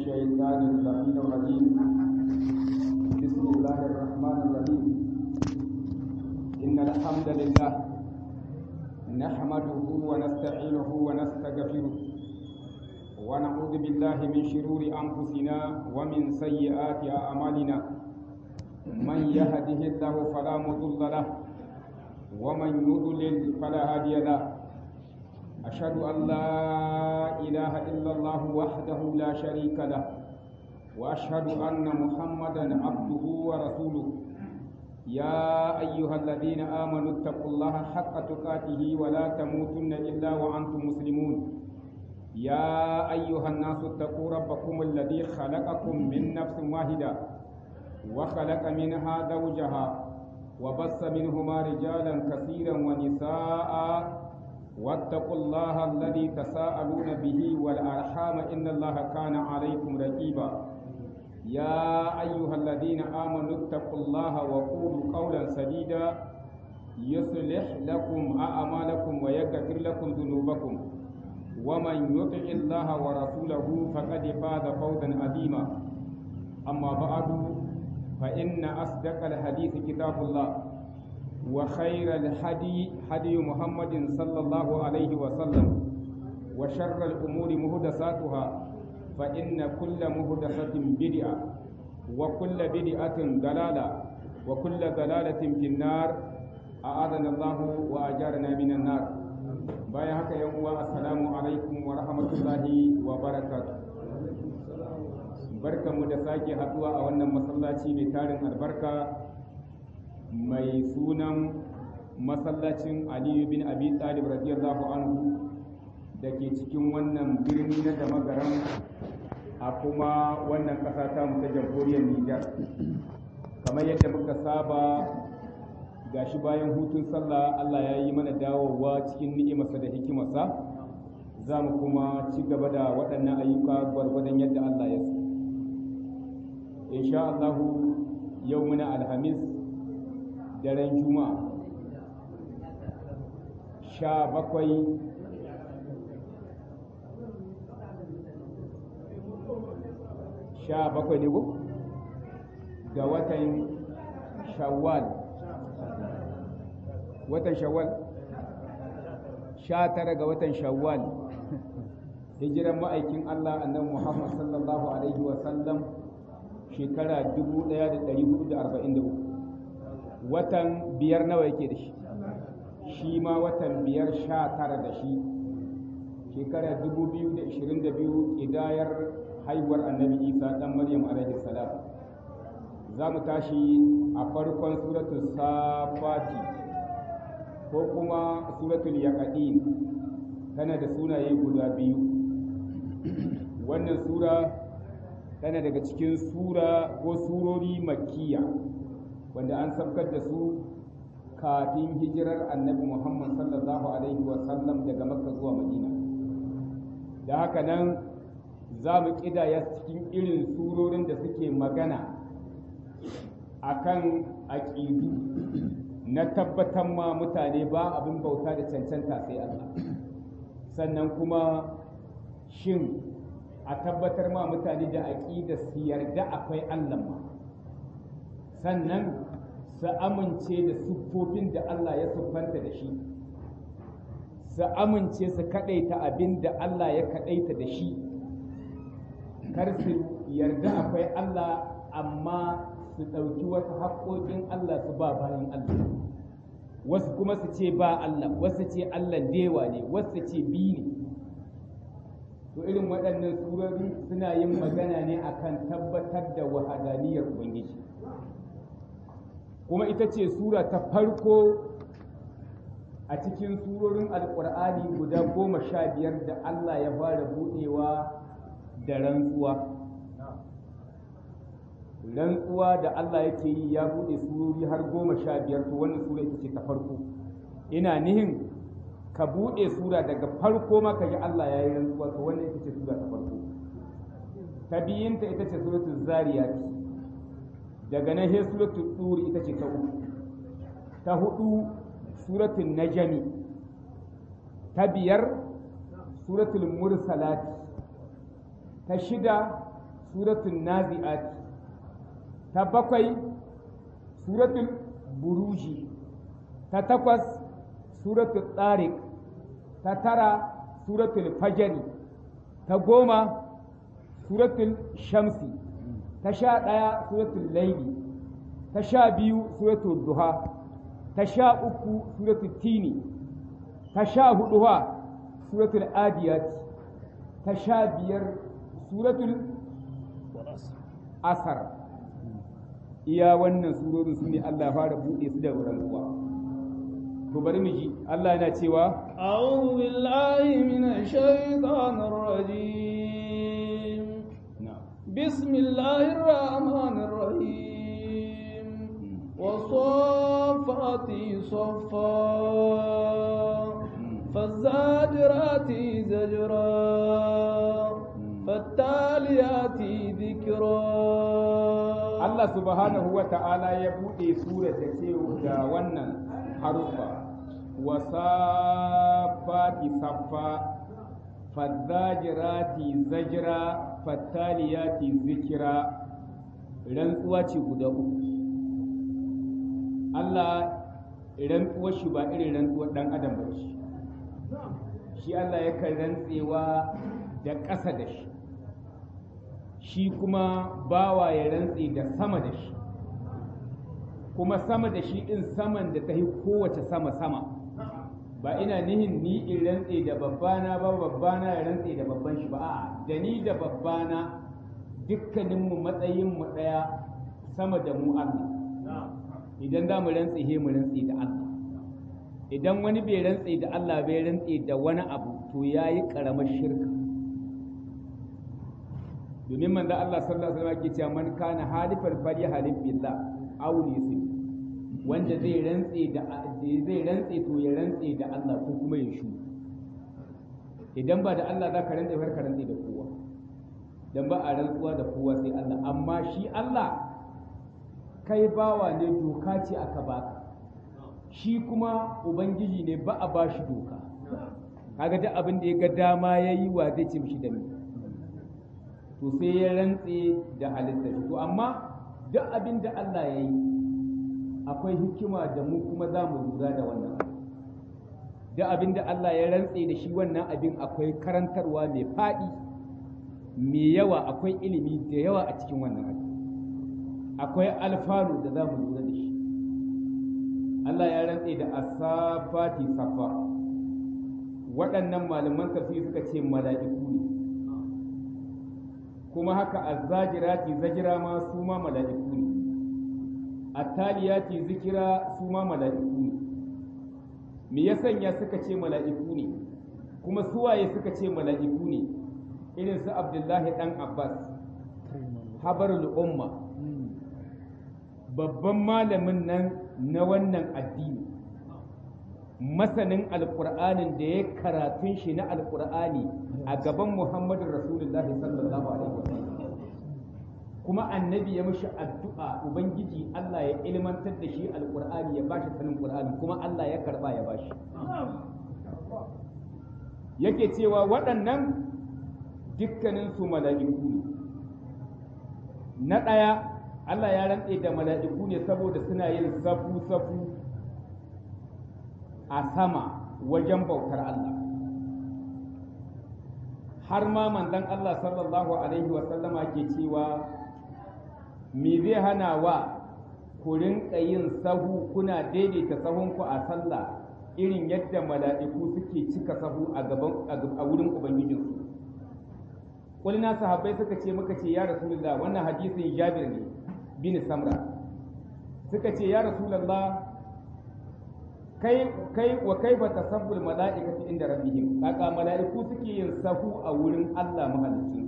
الشيطان اللعين الرجيم بسم الله الرحمن الرحيم إن الحمد لله نحمده ونستعينه ونستغفره ونعوذ بالله من شرور أنفسنا ومن سيئات أعمالنا من يهده الله فلا مضل له ومن يضلل فلا هادي له أشهد أن لا إله إلا الله وحده لا شريك له وأشهد أن محمدا عبده ورسوله يا أيها الذين آمنوا اتقوا الله حق تقاته ولا تموتن إلا وأنتم مسلمون يا أيها الناس اتقوا ربكم الذي خلقكم من نفس واحدة وخلق منها زوجها وبث منهما رجالا كثيرا ونساء واتقوا الله الذي تساءلون به والأرحام إن الله كان عليكم رقيبا يا أيها الذين آمنوا اتقوا الله وقولوا قولا سديدا يصلح لكم أعمالكم ويغفر لكم ذنوبكم ومن يطع الله ورسوله فقد فاز فوزا عظيما أما بعد فإن أصدق الحديث كتاب الله وخير الهدي هدي محمد صلى الله عليه وسلم وشر الأمور مهدساتها فإن كل مهدسة بدعة وكل بدعة ضلالة وكل ضلالة في النار أعاذنا الله وأجارنا من النار بايا هكا يوم السلام عليكم ورحمة الله وبركاته barkanmu da sake haduwa a wannan masallaci mai tarin albarka mai sunan masallacin aliyu bin abi talib radiyallahu anhu da ke cikin wannan birni na da magaran a kuma wannan ƙasa ta ta jamhuriyar nijar kamar yadda muka saba gashi bayan hutun sallah allah ya yi mana dawowa cikin ni'imarsa da hikimarsa za mu kuma ci gaba da waɗannan ayyuka gwargwadon yadda allah ya so insha allahu yau muna alhamis daren juma'a sha bakwai sha bakwai ne ko ga watan shawwal watan shawwal sha tara ga watan shawwal hijiran ma'aikin Allah annabi Muhammad sallallahu alaihi wa sallam shekara 1443 watan biyar nawa yake da shi shi ma watan biyar sha tara da shi shekara 2022 idayar haihuwar annabi isa dan maryam alaihi salam za mu tashi a farkon suratul safati ko kuma suratul yaqadin tana da sunaye guda biyu wannan sura tana daga cikin sura ko surori makkiya wanda an sabkar da su kafin hijirar annabi Muhammad sallallahu Alaihi wasallam daga Makka zuwa Madina. Da haka nan za mu ƙidaya cikin irin surorin da suke magana a kan aƙidu na tabbatar ma mutane ba abin bauta da cancanta sai Allah. Sannan kuma shin a tabbatar ma mutane da aƙida su yarda akwai Allah ma. Sannan su amince da siffofin da Allah ya siffanta da shi su amince su kaɗaita abin da Allah ya kaɗaita da shi kar su yarda akwai Allah amma su ɗauki wasu haƙoƙin Allah su ba bayan Allah wasu kuma su ce ba Allah wasu ce Allah dewa ne wasu ce bi ne to irin waɗannan surori suna yin magana ne akan tabbatar da wahadaniyar Ubangiji kuma ita ce sura ta farko a cikin surorin alkur'ani guda goma sha biyar da Allah ya fara buɗewa da rantsuwa rantsuwa da Allah yake yi ya buɗe surori har goma sha biyar to wannan sura ita ce ta farko ina nihin ka buɗe sura daga farko ma ka ji Allah ya yi rantsuwa to wannan ita ce sura ta farko ta biyinta ita ce suratul zariyat daga nan sai suratul turi ita ce ta uku ta hudu suratul najmi ta biyar suratul mursalat ta shida suratul nazi'at ta bakwai suratul buruji ta takwas suratul tariq ta tara suratul fajri ta goma suratul shamsi ta sha ɗaya suratul laili ta sha biyu suratul duha ta sha uku suratul tini ta sha hudu suratul adiyat ta sha biyar suratul asar iya wannan surorin su ne Allah fara buɗe su da rantsuwa to bari mu ji Allah yana cewa a'udhu billahi minash shaitanir rajim bismillahir rahmanir rahim والصفات صفا فالزاجرات زجرا فالتاليات ذكرا Allah subhanahu wa ta'ala ya buɗe sura da ce da wannan harufa wasafati saffa fadzajirati zajira fattaliyati zikira rantsuwa ce guda uku Allah rantsuwar shi ba irin rantsuwar ɗan adam ba ce shi Allah yakan rantsewa da ƙasa da shi shi kuma bawa ya rantse da sama da shi kuma sama da shi ɗin saman da ta yi kowace sama-sama ba ina nihin ni in rantse da babbana ba babbana ya rantse da babban shi ba a'a da ni da babbana dukkaninmu matsayinmu ɗaya sama da mu Allah idan za mu rantse he mu rantse da Allah idan wani bai rantse da Allah bai rantse da wani abu to yayi karamar shirka domin manzo Allah sallallahu alaihi wasallam ke cewa man kana halifan fali halif billah aw lisin wanda zai rantse da zai rantse to ya rantse da Allah ko kuma ya shu idan ba da Allah zaka rantse har ka rantse da kowa dan ba a rantsuwa da kowa sai Allah amma shi Allah kai bawa ne doka ce aka baka shi kuma ubangiji ne ba a bashi doka kaga duk abin da ya ga dama yayi wa zai ce mishi da ni to sai ya rantse da halitta shi to amma duk abin da Allah ya yi akwai hikima da mu kuma za mu lura da wannan duk abin da Allah ya rantse da shi wannan abin akwai karantarwa mai faɗi mai yawa akwai ilimi da yawa a cikin wannan abin akwai alfanu da za mu lura da shi Allah ya rantse da asafati safa waɗannan malaman tafsir suka ce mala'iku ne kuma haka azzajirati zajira ma su ma mala'iku ne attaliyati zikira su ma mala'iku ne me ya sanya suka ce mala'iku ne kuma suwaye suka ce mala'iku ne irin su abdullahi dan abbas habarul umma babban malamin nan na wannan addini masanin alkur'anin da ya karatun shi na alkur'ani a gaban muhammadin rasulullahi sallallahu alaihi wasallam kuma annabi ya mishi addu'a ubangiji Allah ya ilmantar da shi alkur'ani ya bashi sanin qur'ani kuma Allah ya karba ya bashi yake cewa waɗannan dukkanin su mala'iku ne na ɗaya Allah ya rantse da mala'iku ne saboda suna yin safu-safu a sama wajen bautar Allah har ma manzon Allah sallallahu alaihi wasallama ke cewa me zai hana wa ku rinka yin sahu kuna daidaita sahunku a sallah irin yadda mala'iku suke cika sahu a gaban a wurin ubangijinsu kulina sahabbai suka ce muka ce ya rasulullah wannan hadisin jabir ne bin samra suka ce ya rasulullah kai kai wa kaifa tasabbul mala'ikati inda rabbihim kaka mala'iku suke yin sahu a wurin Allah mahalicci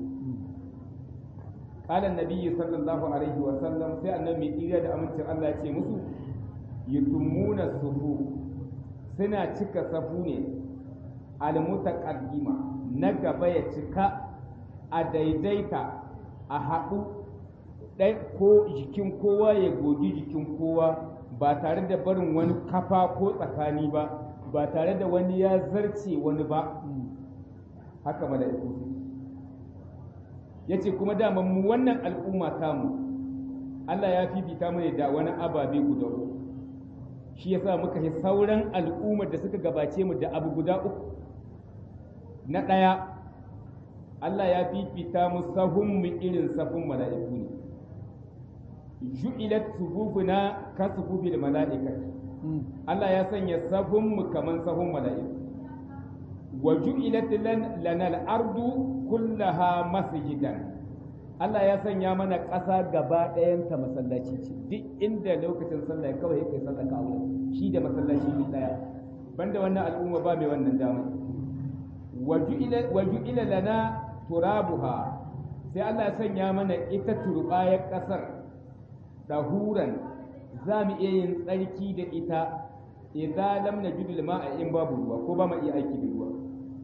qala annabi sallallahu alaihi wa sallam sai annabi mai iriya da amincin Allah ya ce musu yutummuna sufu suna cika safu ne almutaqaddima na gaba ya cika a daidaita a haɗu ɗai ko jikin kowa ya gogi jikin kowa ba tare da barin wani kafa ko tsakani ba ba tare da wani ya zarce wani ba haka mala'iku yace kuma daman mu wannan al'umma tamu Allah ya fifita mu da wani ababe guda uku shi yasa muka yi sauran al'ummar da suka gabace mu da abu guda uku na ɗaya Allah ya fifita mu sahun mu irin safun mala'iku ne ju'ilat sufufuna ka sufufil mala'ikati Allah ya sanya sahun mu kaman sahun mala'iku wa ju'ilat lana al-ardu kullaha masjidan Allah ya sanya mana ƙasa gaba ɗayanta masallaci ce duk inda lokacin sallah kawai kai sallah ka aure shi da masallaci ne ɗaya banda wannan al'umma ba mai wannan dama wa ju'ila lana turabuha sai Allah ya sanya mana ita turbayar ƙasar dahuran za mu iya yin tsarki da ita idza lam najid al-ma'a in babu ruwa ko ba mu iya aiki da ruwa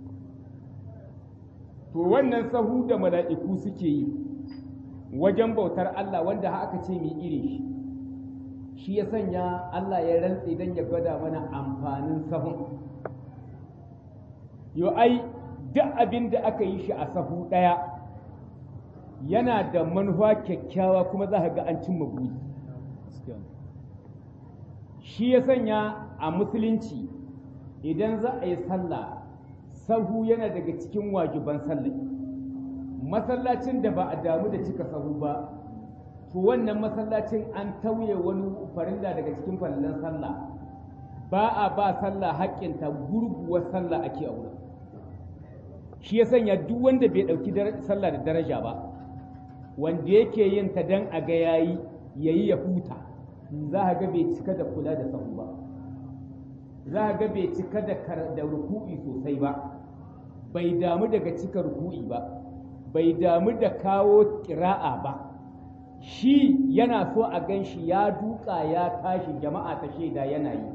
to wannan sahu da mala'iku suke yi wajen bautar Allah wanda aka ce mai iri shi shi ya sanya Allah ya rantse don ya gwada mana amfanin sahun yo ai duk abin da aka yi shi a sahu ɗaya yana da manufa kyakkyawa kuma za ga an cimma buri shi ya sanya a musulunci idan za a yi sallah sahu yana daga cikin wajiban sallah masallacin da ba a damu da cika sahu ba to wannan masallacin an tauye wani farilla daga cikin farillan sallah ba a ba sallah haƙƙinta gurguwar sallah ake aure shi ya sanya duk wanda bai ɗauki sallah da daraja ba wanda yake yin ta dan a ga yayi yayi ya huta za a ga bai cika da kula da sahu ba za a ga bai cika da ruku'i sosai ba bai damu daga cika ruku'i ba bai damu da kawo ƙira'a ba shi yana so a gan shi ya duka ya tashi jama'a ta shaida yana yi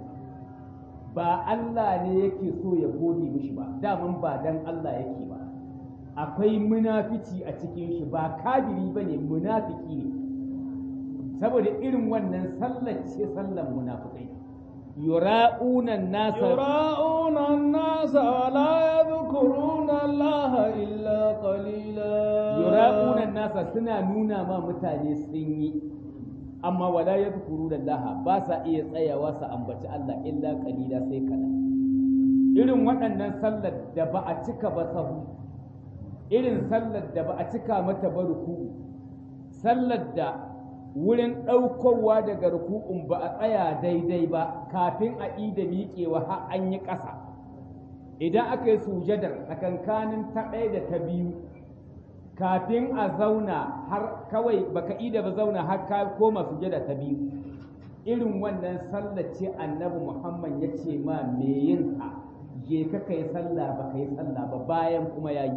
ba Allah ne yake so ya gode mishi ba daman ba dan Allah yake ba akwai munafici a cikin shi ba kabiri ba ne munafiki ne saboda irin wannan sallar ce sallar munafikai yura'una nasa yura'una nasa wala yadhkuruna Allah illa qalila yura'una nasa suna nuna ma mutane sun yi amma wala yadhkuruna Allah ba sa iya tsayawa su ambaci Allah illa qalila sai kaɗan irin waɗannan sallar da ba a cika ba sahu irin sallar da ba a cika mata ba ruku sallar da wurin ɗaukowa daga ruku'un ba a tsaya daidai ba kafin a ida miƙewa har an yi ƙasa idan aka yi sujadar tsakankanin ta ɗaya da ta biyu kafin a zauna har kawai baka ida ba zauna har ka koma sujada ta biyu irin wannan sallar ce annabi muhammad ya ce ma me yin ta je ka kai sallah ba kai sallah ba bayan kuma yayi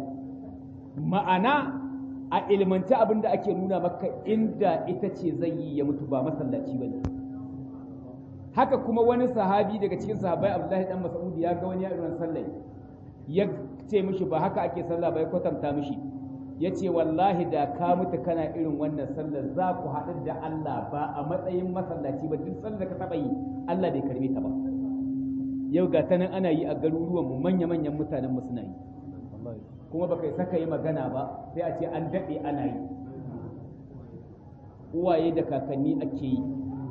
ma'ana a ilmanci abin da ake nuna maka inda ita ce zai yi ya mutu ba masallaci ba ne haka kuma wani sahabi daga cikin sahabai abdullahi dan mas'ud ya ga wani irin sallah ya ce mishi ba haka ake sallah ba ya kwatanta mishi ya ce wallahi da ka mutu kana irin wannan sallar za ku haɗu da Allah ba a matsayin masallaci ba duk sallar da ka taɓa yi Allah bai karbe ta ba yau ga ta nan ana yi a garuruwan mu manya-manyan mutanen mu suna yi kuma baka yi saka yi magana ba sai a ce an daɗe ana yi uwaye da kakanni ake yi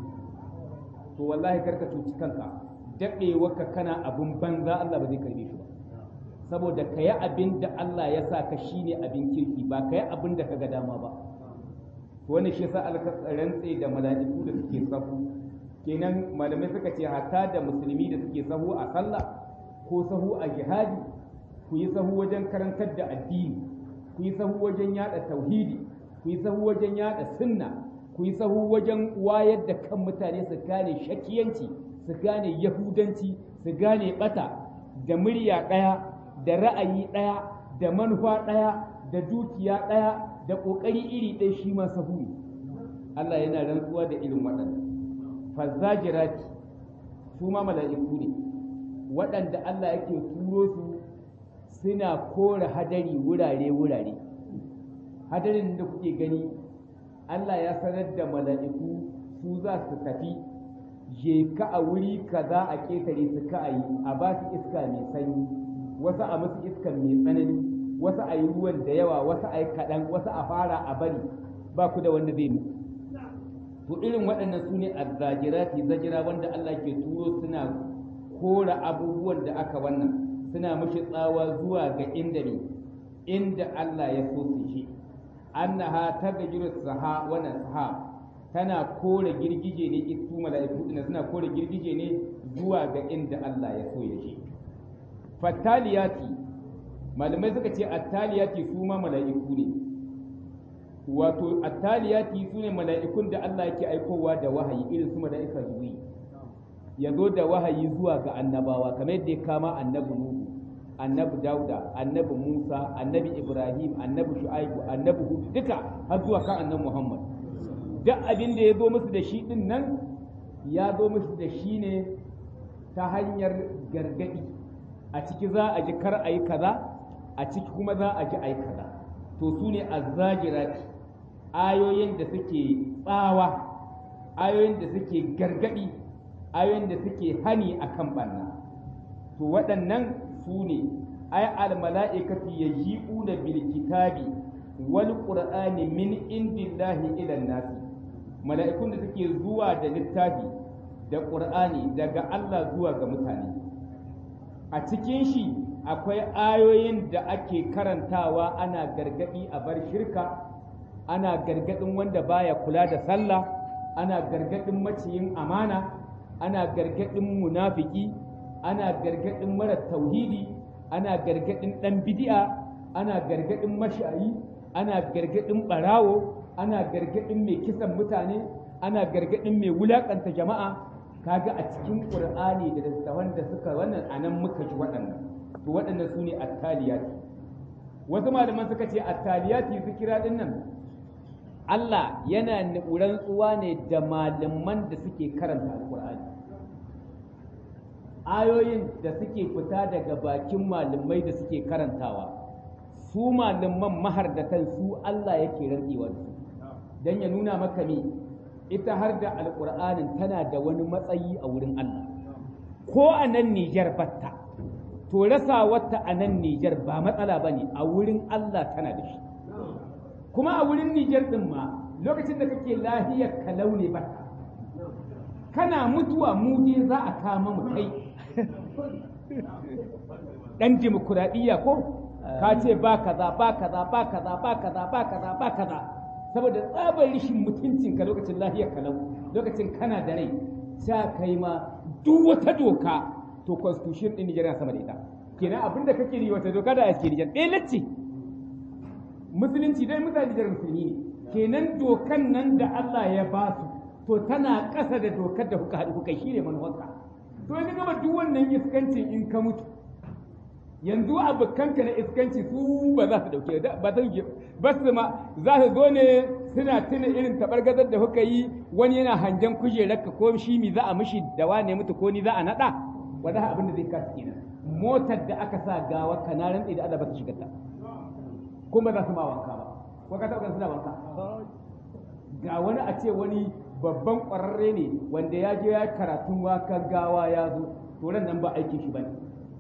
to wallahi karka cuci kanka daɗewarka kana abin banza Allah ba zai karbe shi ba saboda ka yi abin da Allah ya sa ka shi ne abin kirki ba ka yi abin da ka ga dama ba wani shi sa alka rantse da mala'iku da suke sahu kenan malamai suka ce hatta da musulmi da suke sahu a sallah ko sahu a jihadi ku yi sahu wajen karantar da addini ku yi sahu wajen yada tauhidi ku yi sahu wajen yada sunna ku yi sahu wajen wayar da kan mutane su gane shakiyanci su gane yahudanci su gane bata da murya ɗaya da ra'ayi ɗaya da manufa ɗaya da dukiya ɗaya da ƙoƙari iri ɗaya shi ma sahu ne Allah yana rantsuwa da irin waɗannan fazzajirati su ma mala'iku ne waɗanda Allah yake turo su suna kore hadari wurare-wurare hadarin da kuke gani Allah ya sanar da mala'iku su za su tafi je ka a wuri kaza a ƙetare su ka yi a ba su iska mai sanyi wasu a musu iska mai tsanani wasu a yi ruwan da yawa wasu a yi kaɗan wasu a fara a bari ba ku da wanda zai muku to irin waɗannan su ne azzajirati zajira wanda Allah ke turo suna kora abubuwan da aka wannan suna mashi tsawa zuwa ga inda ne inda Allah ya so su shi annaha tagajiru saha wannan saha tana kore girgije ne su mala'iku din suna kore girgije ne zuwa ga inda Allah ya so ya shi fattaliyati malamai suka ce attaliyati su ma mala'iku ne wato attaliyati su ne mala'ikun da Allah yake aikowa da wahayi irin su mala'ika jibril ya zo da wahayi zuwa ga annabawa kamar yadda ya kama annabi nuhu annabi dauda annabi musa annabi ibrahim annabi shu'aibu annabi hud duka har zuwa kan annabi muhammad duk abin da ya zo musu da shi din nan ya zo musu da shi ne ta hanyar gargadi a ciki za a ji kar a yi kaza a ciki kuma za a ji a yi kaza to su ne azzajirati ayoyin da suke tsawa ayoyin da suke gargadi ayoyin da suke hani akan banna to waɗannan su ne ay al mala'ikati yaji'una bil kitabi wal qur'ani min indillahi ila nasi mala'ikun da suke zuwa da littafi da qur'ani daga Allah zuwa ga mutane a cikin shi akwai ayoyin da ake karantawa ana gargadi a bar shirka ana gargadin wanda baya kula da sallah ana gargadin maciyin amana ana gargadin munafiki ana gargadin mara tauhidi ana gargadin dan bid'a ana gargadin mashayi ana gargadin barawo ana gargadin mai kisan mutane ana gargadin mai wulakanta jama'a kaga a cikin qur'ani da littafan da suka wannan anan muka ji waɗannan to waɗannan su ne attaliyati wasu malaman suka ce attaliyati zikira din nan Allah yana rantsuwa ne da malaman da suke karanta alqur'ani ayoyin da suke fita daga bakin malamai da suke karantawa su malaman mahardatan su Allah yake rantsewa da su dan ya nuna maka me ita har da alƙur'anin tana da wani matsayi a wurin Allah ko a nan Nijar batta to rasa wata a nan Nijar ba matsala ba ne a wurin Allah tana da shi kuma a wurin Nijar ɗin ma lokacin da kake lahiyar kalau ne batta kana mutuwa mu dai za a kama mu kai dan dimokuraɗiyya ko ka ce ba kaza ba kaza ba kaza ba kaza ba kaza ba kaza saboda tsabar rishin mutuncin ka lokacin lahiyar kalau lokacin kana da rai sha kai ma duk wata doka to constitution din Nigeria sama da ita kenan abin da kake yi wata doka da ake Niger ɗaya lacce musulunci dai mutane Niger musulmi ne kenan dokan nan da Allah ya ba su to tana ƙasa da dokar da kuka haɗu kuka shi ne manuwarka to yanzu gaba duk wannan iskancin in ka mutu yanzu abokanka na iskanci su ba za su dauke ba za su ba su ma za su zo ne suna tuna irin tabargazar da kuka yi wani yana hangen kujerarka ko shi mi za a mishi da wane mutu ko ni za a nada wanda abin da zai kasu kenan motar da aka sa gawa ka na rantsi da Allah ba ta shiga ta kuma za su ma wanka ba ko ka taɓa suna wanka ga wani a ce wani babban ƙwararre ne wanda ya je ya karatun wakan gawa ya zo to nan ba aikin shi bane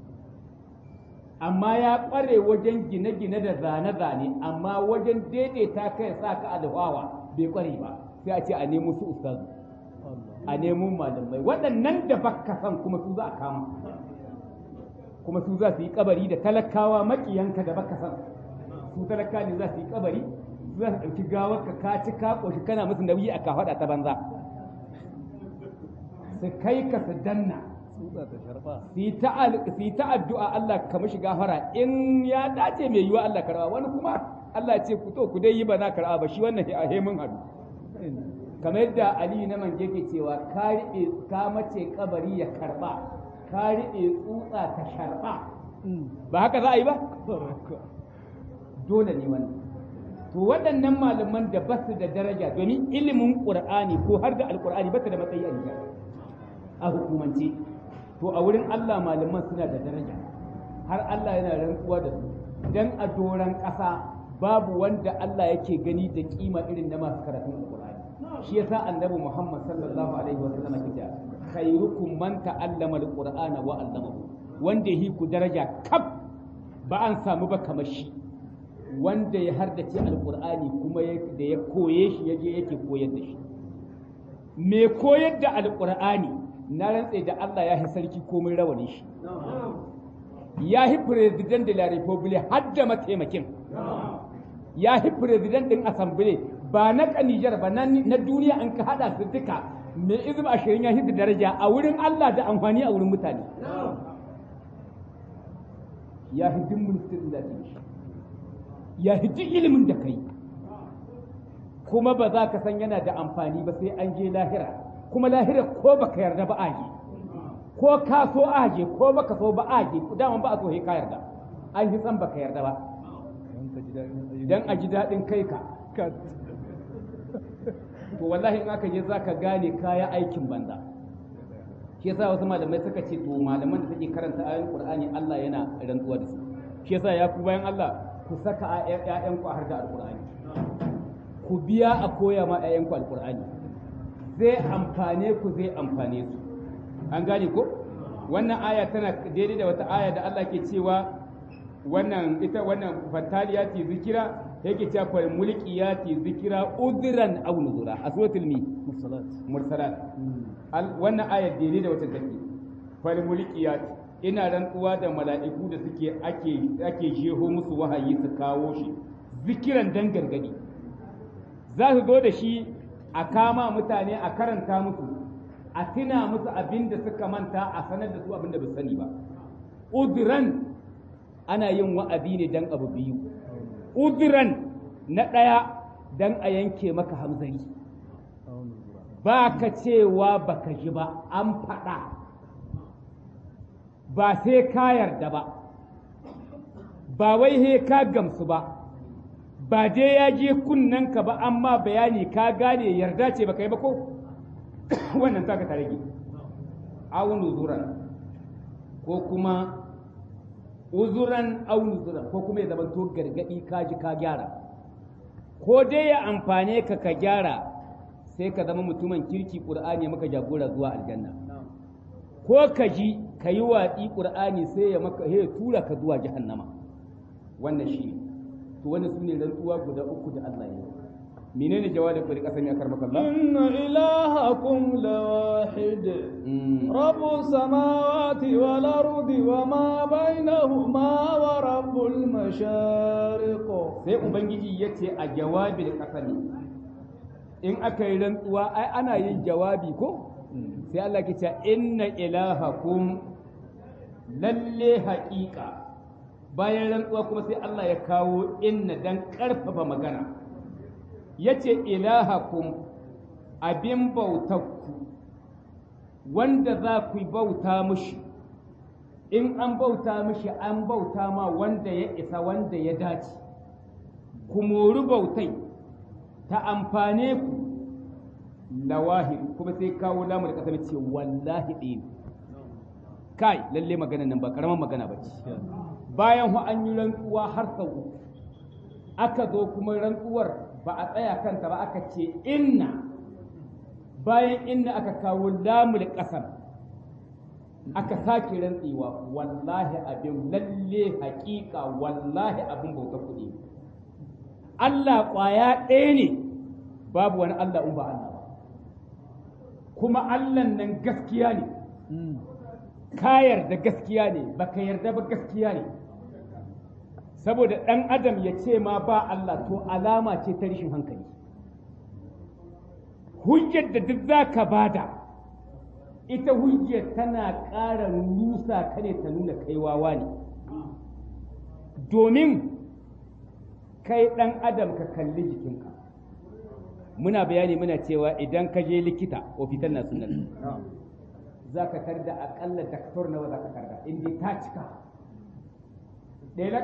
amma ya ƙware wajen gine-gine da zane-zane amma wajen daidaita kai sa ka alhawa bai ƙware ba sai a ce a nemo su ustazu a nemo malamai waɗannan da baka san kuma su za a kama kuma su za su yi kabari da talakawa makiyanka da baka san su talaka ne za su yi kabari su za su ɗauki gawar ka ka ci ka ƙoshi kana musu nauyi a kafaɗa ta banza su kai ka su danna su yi ta addu'a Allah ka mashi gafara in ya dace mai yiwa Allah karɓa wani kuma Allah ce ku to ku dai yi ba na karɓa ba shi wannan a hemin hadu kamar yadda Ali na mange ke cewa ka riɓe ka mace kabari ya karɓa ka riɓe tsutsa ta sharɓa ba haka za a yi ba dole ne wannan to waɗannan malaman da ba su da daraja domin ilimin ƙur'ani ko har da alƙur'ani ba ta da matsayi a a hukumance to a wurin Allah malaman suna da daraja har Allah yana rantsuwa da su dan a doran ƙasa babu wanda Allah yake gani da kima irin na masu karatun alƙur'ani shi yasa annabi Muhammad sallallahu alaihi wasallam ke cewa khairukum man ta'allama alqur'ana wa 'allamahu wanda yi ku daraja kaf ba an samu ba kamar shi wanda ya hardace alkur'ani kuma da ya koye shi yaje yake koyar da shi me koyar da alkur'ani na rantse da Allah ya yi sarki komai rawani shi ya yi president de la republic har da mataimakin ya yi president din assembly ba na kanijar ba na duniya an ka hada su duka mai izim ashirin ya hidda daraja a wurin Allah da amfani a wurin mutane ya hidin ministan da shi ya hidin ilimin da kai kuma ba za ka san yana da amfani ba sai an je lahira kuma lahira ko baka yarda ba aje ko ka so aje ko baka so ba aje daman ba a so ka yarda an yi san baka yarda ba dan a ji daɗin kai ka to wallahi in aka je za ka gane kaya aikin banza shi yasa wasu malamai suka ce to malaman da suke karanta ayoyin qur'ani Allah yana rantsuwa da su shi yasa ya ku bayan Allah ku saka ƴaƴanku a harkar alqur'ani ku biya a koya ma ƴaƴanku alqur'ani zai amfane ku zai amfane su an gane ko wannan aya tana daidai da wata aya da Allah ke cewa wannan ita wannan fataliyati zikira yake cewa fal mulkiyati zikira udran aw nuzura a suratul mi mursalat mursalat wannan aya daidai da wata take fal mulkiyati ina rantsuwa da mala'iku da suke ake ake jeho musu wahayi su kawo shi zikiran dan gargadi za su zo da shi a kama mutane a karanta musu a tuna musu abin da suka manta a sanar da su abin da ba sani ba udran ana yin wa'azi ne dan abu biyu udran na ɗaya dan a yanke maka hamzari ba ka cewa baka ji ba an faɗa ba sai ka yarda ba ba wai he ka gamsu ba ba dai ya je ka ba amma bayani ka gane yarda ce baka yi ba ko wannan taka ta rage aunu zuran ko kuma uzuran aunu zuran ko kuma ya zama to gargadi ka ji ka gyara ko dai ya amfane ka ka gyara sai ka zama mutumin kirki qur'ani maka jagora zuwa aljanna ko ka ji ka yi watsi qur'ani sai ya maka ya tura ka zuwa jahannama wannan shi to wannan sune rantsuwa guda uku da Allah ya yi menene jawabin ku da kasan ya karmaka Allah inna ilahakum lawahid rabbus samawati wal ardi wa ma bainahuma wa rabbul mashariq sai ubangiji yace a jawabin kasani in aka yi rantsuwa ai ana yin jawabi ko sai Allah ke cewa inna ilahakum lalle haƙiƙa bayan rantsuwa kuma sai Allah ya kawo inna dan ƙarfafa magana yace ilahakum abin bautakku wanda za ku bauta mushi in an bauta mushi an bauta ma wanda ya isa wanda ya dace ku mori bautai ta amfane ku lawahid kuma sai kawo lamu da kasar ce wallahi ɗin kai lalle magana nan ba karaman magana ba ce bayan hu an yi rantsuwa har sau uku aka zo kuma rantsuwar ba a tsaya kanta ba aka ce inna bayan inna aka kawo lamul ƙasar aka sake rantsewa wallahi abin lalle haƙiƙa wallahi abin bauta kuɗi Allah ƙwaya ɗaya ne babu wani Allah in ba Allah ba kuma Allah nan gaskiya ne ka yarda gaskiya ne baka yarda ba gaskiya ne saboda ɗan adam ya ce ma ba Allah to alama ce ta rashin hankali hujjar da duk za ka bada ita hujjar tana ƙara nusa ka ne ta nuna kai wawa ne domin kai ɗan adam ka kalli jikinka muna bayani muna cewa idan ka je likita ofitan na sunan za ka tarda aƙalla daktar nawa za ka tarda inda ta cika ɗaya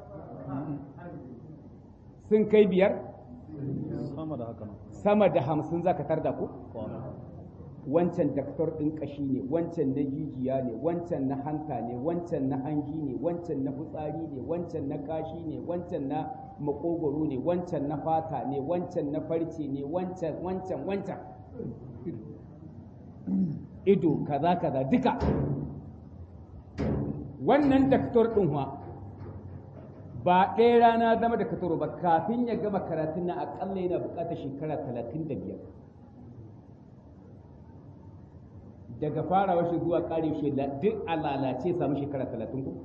sun kai biyar sama da hamsin za ka tarda ku wancan daktar ɗin ƙashi ne wancan na jijiya ne wancan na hanta ne wancan na hanji ne wancan na fitsari ne wancan na kashi ne wancan na makogoro ne wancan na fata ne wancan na farce ne wancan wancan wancan ido kaza kaza duka wannan daktar ɗin wa ba ɗaya rana zama da kataro ba kafin ya gama karatun nan aƙalla yana buƙatar shekara talatin da biyar daga farawa shi zuwa ƙare shi duk a lalace samu shekara talatin ko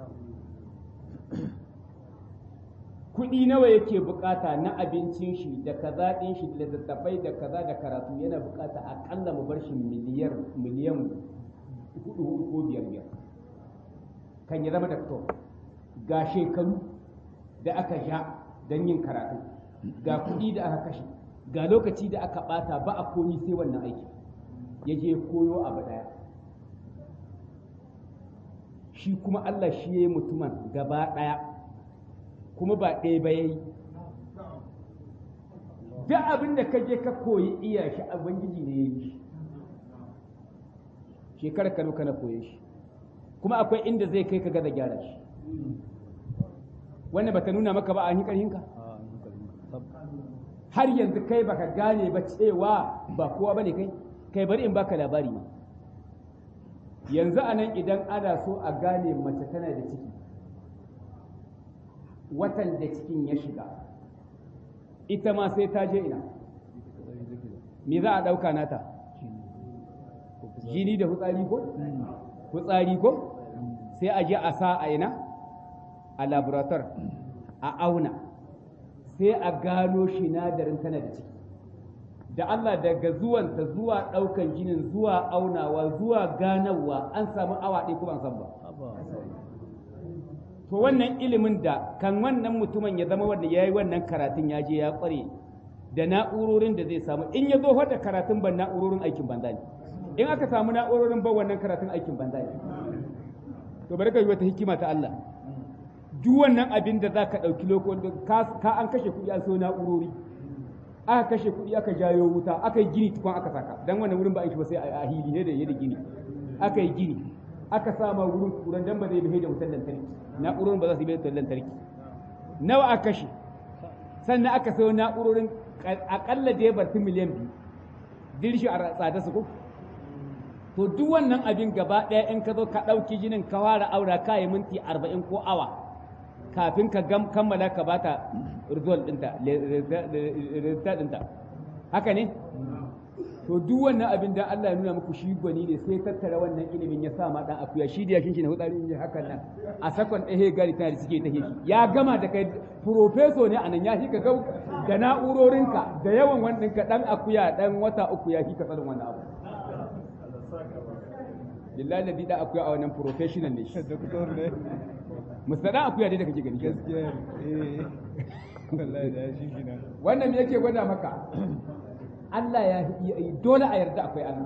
kuɗi nawa yake buƙata na abincin shi da kaza ɗin shi da littattafai da kaza da karatu yana buƙata aƙalla mu bar shi miliyar miliyan hudu hudu ko biyar biyar kan ya zama daktar ga shekaru da aka sha don yin karatu ga kuɗi da aka kashe ga lokaci da aka ɓata ba a komi sai wannan aiki ya je koyo abu ɗaya shi kuma Allah shi ya yi mutumin gaba ɗaya kuma ba ɗaya ba ya yi duk abin da ka je ka koyi iya shi ubangiji ne ya yi shi shekarar ka kana koye shi kuma akwai inda zai kai ka gaza gyara shi wannan bata nuna maka ba a yi ƙarhinka har yanzu kai baka gane ba cewa ba kowa bane kai kai bari in baka labari ma yanzu a nan idan ana so a gane mace tana da ciki watan da cikin ya shiga ita ma sai ta je ina me za a ɗauka nata jini da hutsari ko hutsari ko sai a je a sa a ina a laborator a auna sai a gano sinadarin tana da ciki da Allah daga zuwanta zuwa ɗaukan jinin zuwa aunawa zuwa ganawa an samu awa ɗaya kuma an san ba to wannan ilimin da kan wannan mutumin ya zama wanda ya yi wannan karatun ya je ya ƙware da na'urorin da zai samu in ya zo da karatun ban na'urorin aikin banza ne in aka samu na'urorin ban wannan karatun aikin banza ne to bari ka yi wata hikima ta Allah duk wannan abin da za ka ɗauki lokacin ka an kashe kuɗi an so na'urori aka kashe kuɗi aka jayo wuta aka yi gini tukun aka saka dan wannan wurin ba a yi shi ba sai a hili ne da yadda gini aka yi gini aka sama wurin kuran dan ba zai bai da wutar lantarki na'urorin ba za su yi da wutar lantarki nawa aka kashe sannan aka sayo na'urorin akalla da ya barti miliyan biyu dirshi a tsada su ko to duk wannan abin gaba ɗaya in ka zo ka ɗauki jinin ka fara aura ka yi minti arba'in ko awa kafin ka kammala ka bata result ɗinta result ɗinta haka ne to duk wannan abin da Allah ya nuna muku shi gwani ne sai tattara wannan ilimin ya sa ma dan akuya shi da yakin shi ne hutsari in hakan nan a sakon ɗaya gari tana da suke ta shi ya gama da kai profeso ne anan ya shi ka ga da na'urorinka da yawan wannan ka dan akuya dan wata uku ya shi ka tsarin wannan abu billahi da da akuya a wannan professional ne shi doktor ne mustada akuya dai da kake gani gaskiya eh wallahi da shi kina wannan me yake gwada maka Allah ya yi dole a yarda akwai Allah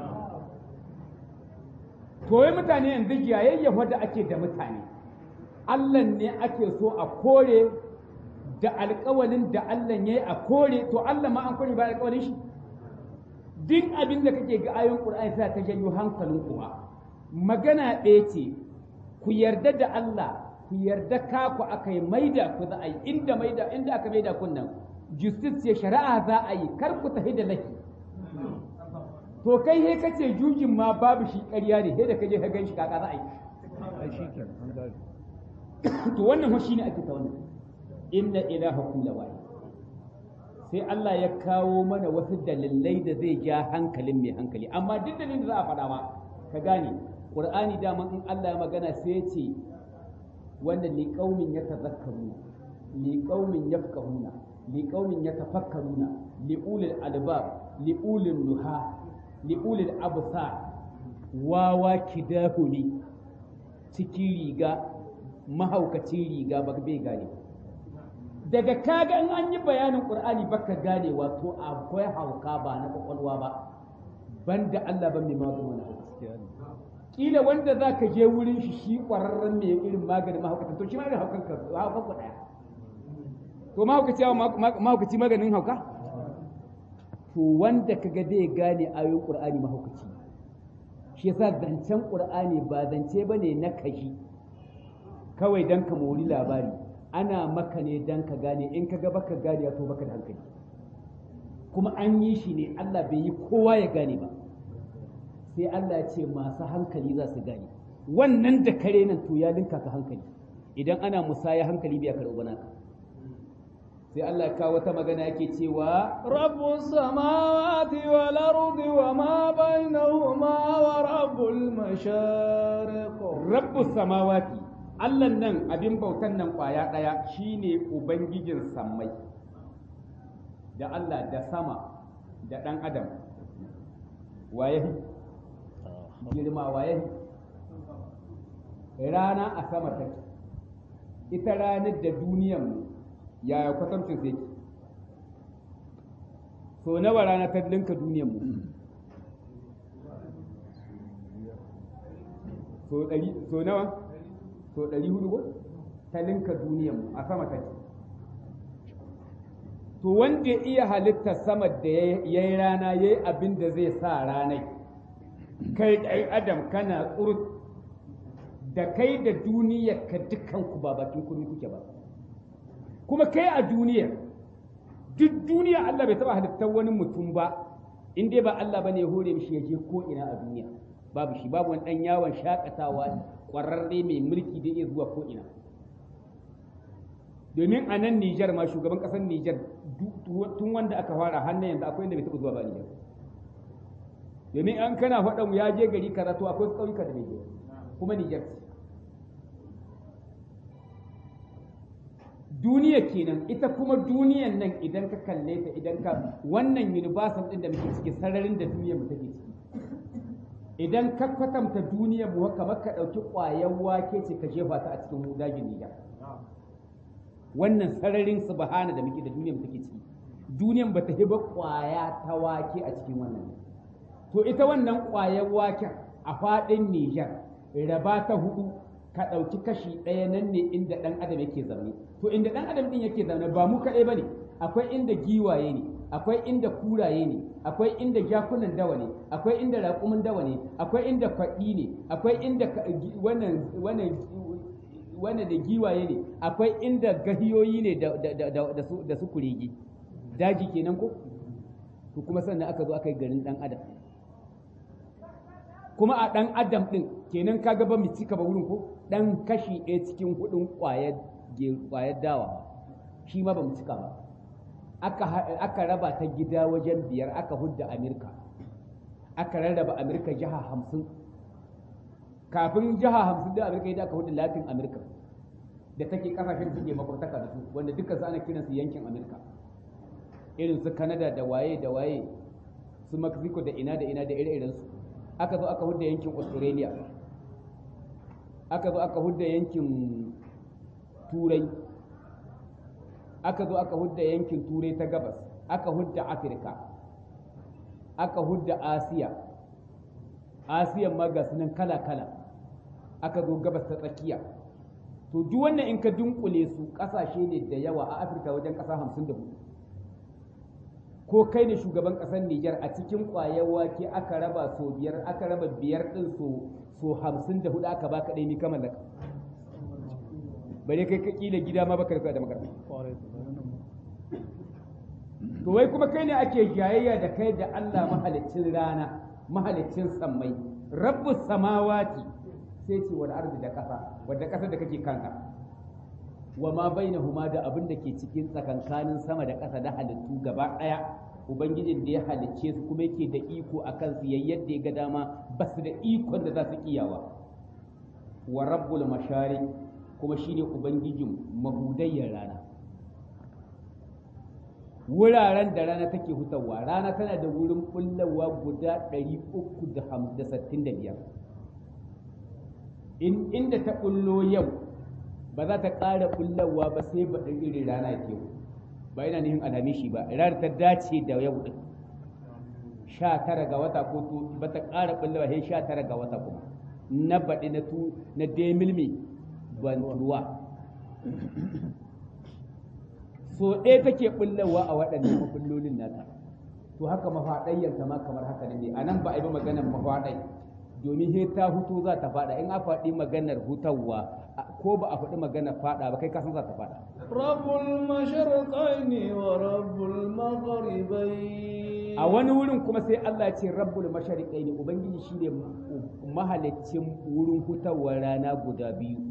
to wai mutane yanzu jayayya wadda ake da mutane Allah ne ake so a kore da alƙawalin da Allah ya yi a kore to Allah ma an kore ba alƙawalin shi duk abin da kake ga ayoyin Qur'ani sai ta janyo hankalin kuwa magana ɗaya ce ku yarda da Allah ku yarda ka ku aka yi maida ku za a yi inda maida inda aka maida kun nan justice ya shari'a za a yi kar ku tafi da laki to kai he kace jujin ma babu shi ƙarya ne sai da kaje ka gan shi kaka za a yi ai shi kenan an gane to wannan fa shine ake ta wannan inna ilahakum lawahid sai Allah ya kawo mana wasu dalilai da zai ja hankalin mai hankali amma duk dalilin da za a faɗa ma ka gane Qur'ani dama in Allah ya magana sai ya ce wanda li qaumin yatazakkaruna li qaumin yafqahuna li qaumin yatafakkaruna li ulil albab li ulil nuha li ulil absar wawa kidahu ne cikin riga mahaukacin riga ba bai gane daga kaga in an yi bayanin qur'ani baka gane wato akwai hauka ba na kwakwalwa ba banda Allah ban mai maganin wani hauka gaskiya ne kila wanda za ka je wurin shi shi ƙwararren mai irin maganin mahaukata to shi ma irin haukan ka haukan ku ɗaya to mahaukaci mahaukaci maganin hauka to wanda kaga zai gane ayoyin qur'ani mahaukaci shi yasa zancen qur'ani ba zance bane na kashi kawai dan ka mori labari ana maka ne dan ka gane in ka ga baka gane to baka da hankali kuma an yi shi ne Allah bai yi kowa ya gane ba sai Allah ya ce masu hankali za su gane wannan da kare nan to ya linka ka hankali idan ana musaya hankali bai karɓi naka sai Allah ya kawo wata magana yake cewa rabbus samawati wal ardi wa ma bainahuma wa rabbul mashariq rabbus samawati Allah nan abin bautan nan kwaya daya shine ubangijin sammai da Allah da sama da dan adam waye girma waye rana a sama take ita ranar da duniyan yaya kwatancin sai ke so nawa rana ta linka duniyan mu so ɗari so nawa so ɗari hudu ko ta linka duniyan mu a sama take to wanda ya iya halitta sama da ya yi rana ya yi abin da zai sa ranai kai ɗan adam kana tsurut da kai da duniyar ka dukanku ba bakin kuri kuke ba kuma kai a duniyar duk duniya Allah bai taba halittar wani mutum ba in dai ba Allah bane ya hore mishi ya je ko ina a duniya babu shi babu wani dan yawon shakatawa kwararre mai mulki da iya zuwa ko ina domin a nan Nijar ma shugaban kasar Nijar tun wanda aka fara hannun yanzu akwai inda bai taba zuwa ba Nijar domin an kana faɗan ya je gari kaza to akwai ƙauyuka da bai je kuma Nijar ce duniya kenan ita kuma duniyan nan idan ka kalle ta idan ka wannan universal din da muke ciki sararin da duniyar mu take ciki idan ka kwatanta duniyar mu kamar ka dauki ƙwayar wake ce ka jefa ta a cikin dajin Nijar wannan sararin subhana da muke da duniyar mu take ciki duniyar ba ta hiba ƙwaya ta wake a cikin wannan to ita wannan ƙwayar waken a faɗin Nijar raba ta hudu ka ɗauki kashi ɗaya nan ne inda ɗan adam yake zaune to inda ɗan adam ɗin yake zaune ba mu kaɗai ba ne akwai inda giwaye ne akwai inda kuraye ne akwai inda jakunan dawa ne akwai inda raƙumin dawa ne akwai inda kwaɗi ne akwai inda wannan wannan wannan da giwaye ne akwai inda gahiyoyi ne da su kuregi daji kenan ko to kuma sannan aka zo aka yi garin ɗan adam kuma a ɗan adam ɗin kenan ka ba mu cika ba wurin ko ɗan kashi ɗaya cikin hudun ƙwayar dawa shi ma ba mu cika ba aka raba ta gida wajen biyar aka hudda amerika aka rarraba amerika jiha hamsin kafin jiha hamsin da amerika yadda aka hudda latin amerika da take kasashen suke makwabtaka da su wanda dukkan su ana kiransu yankin amerika irin su canada da waye da waye su mexico da ina da ina da ire-irensu aka zo aka hudda yankin australia aka zo aka hudda yankin turai aka zo aka hudda yankin turai ta gabas aka hudda afirka aka hudda asiya asiyan ma ga sunan kala-kala aka zo gabas ta tsakiya to duk wannan in ka dunkule su kasashe ne da yawa a afirka wajen kasa hamsin da hudu ko kai ne shugaban ƙasar Nijar a cikin ƙwayar wake aka raba so biyar aka raba biyar ɗin so so hamsin da hudu aka baka ɗaya ni ka mallaka bare kai ka kila gida ma baka da makarfi to wai kuma kai ne ake jayayya da kai da Allah mahalicin rana mahalicin sammai rabbus samawati sai ce wal ardi da ƙasa wadda ƙasar da kake kanka wa ma bainahuma da abin da ke cikin tsakankanin sama da ƙasa da halittu gaba ɗaya ubangijin da ya halicce su kuma yake da iko a kan su yadda ya ga dama ba su da ikon da za su iyawa wa rabbul mashari kuma shine ubangijin mahudayyar rana wuraren da rana take hutawa rana tana da wurin bullawa guda 365 inda ta bullo yau ba za ta ƙara bullawa ba sai ba ɗin irin rana ke ba ina nihin alhamishi ba ranar ta dace da yau ɗin sha tara ga wata ko to ba ta ƙara bullawa sai sha tara ga wata kuma na baɗi na tu na demilmi ban ruwa so ɗaya take bullawa a waɗannan mabullolin nata to haka mafaɗayyanta ma kamar haka ne a nan ba a yi ba maganar mafaɗai domin he ta hutu za ta faɗa in a faɗi maganar hutawa ko ba a faɗi maganar faɗa ba kai kasan za ta faɗa rabbul mashriqaini wa rabbul maghribain a wani wurin kuma sai Allah ce rabbul mashriqaini ubangiji shine mahalicin wurin hutawar rana guda biyu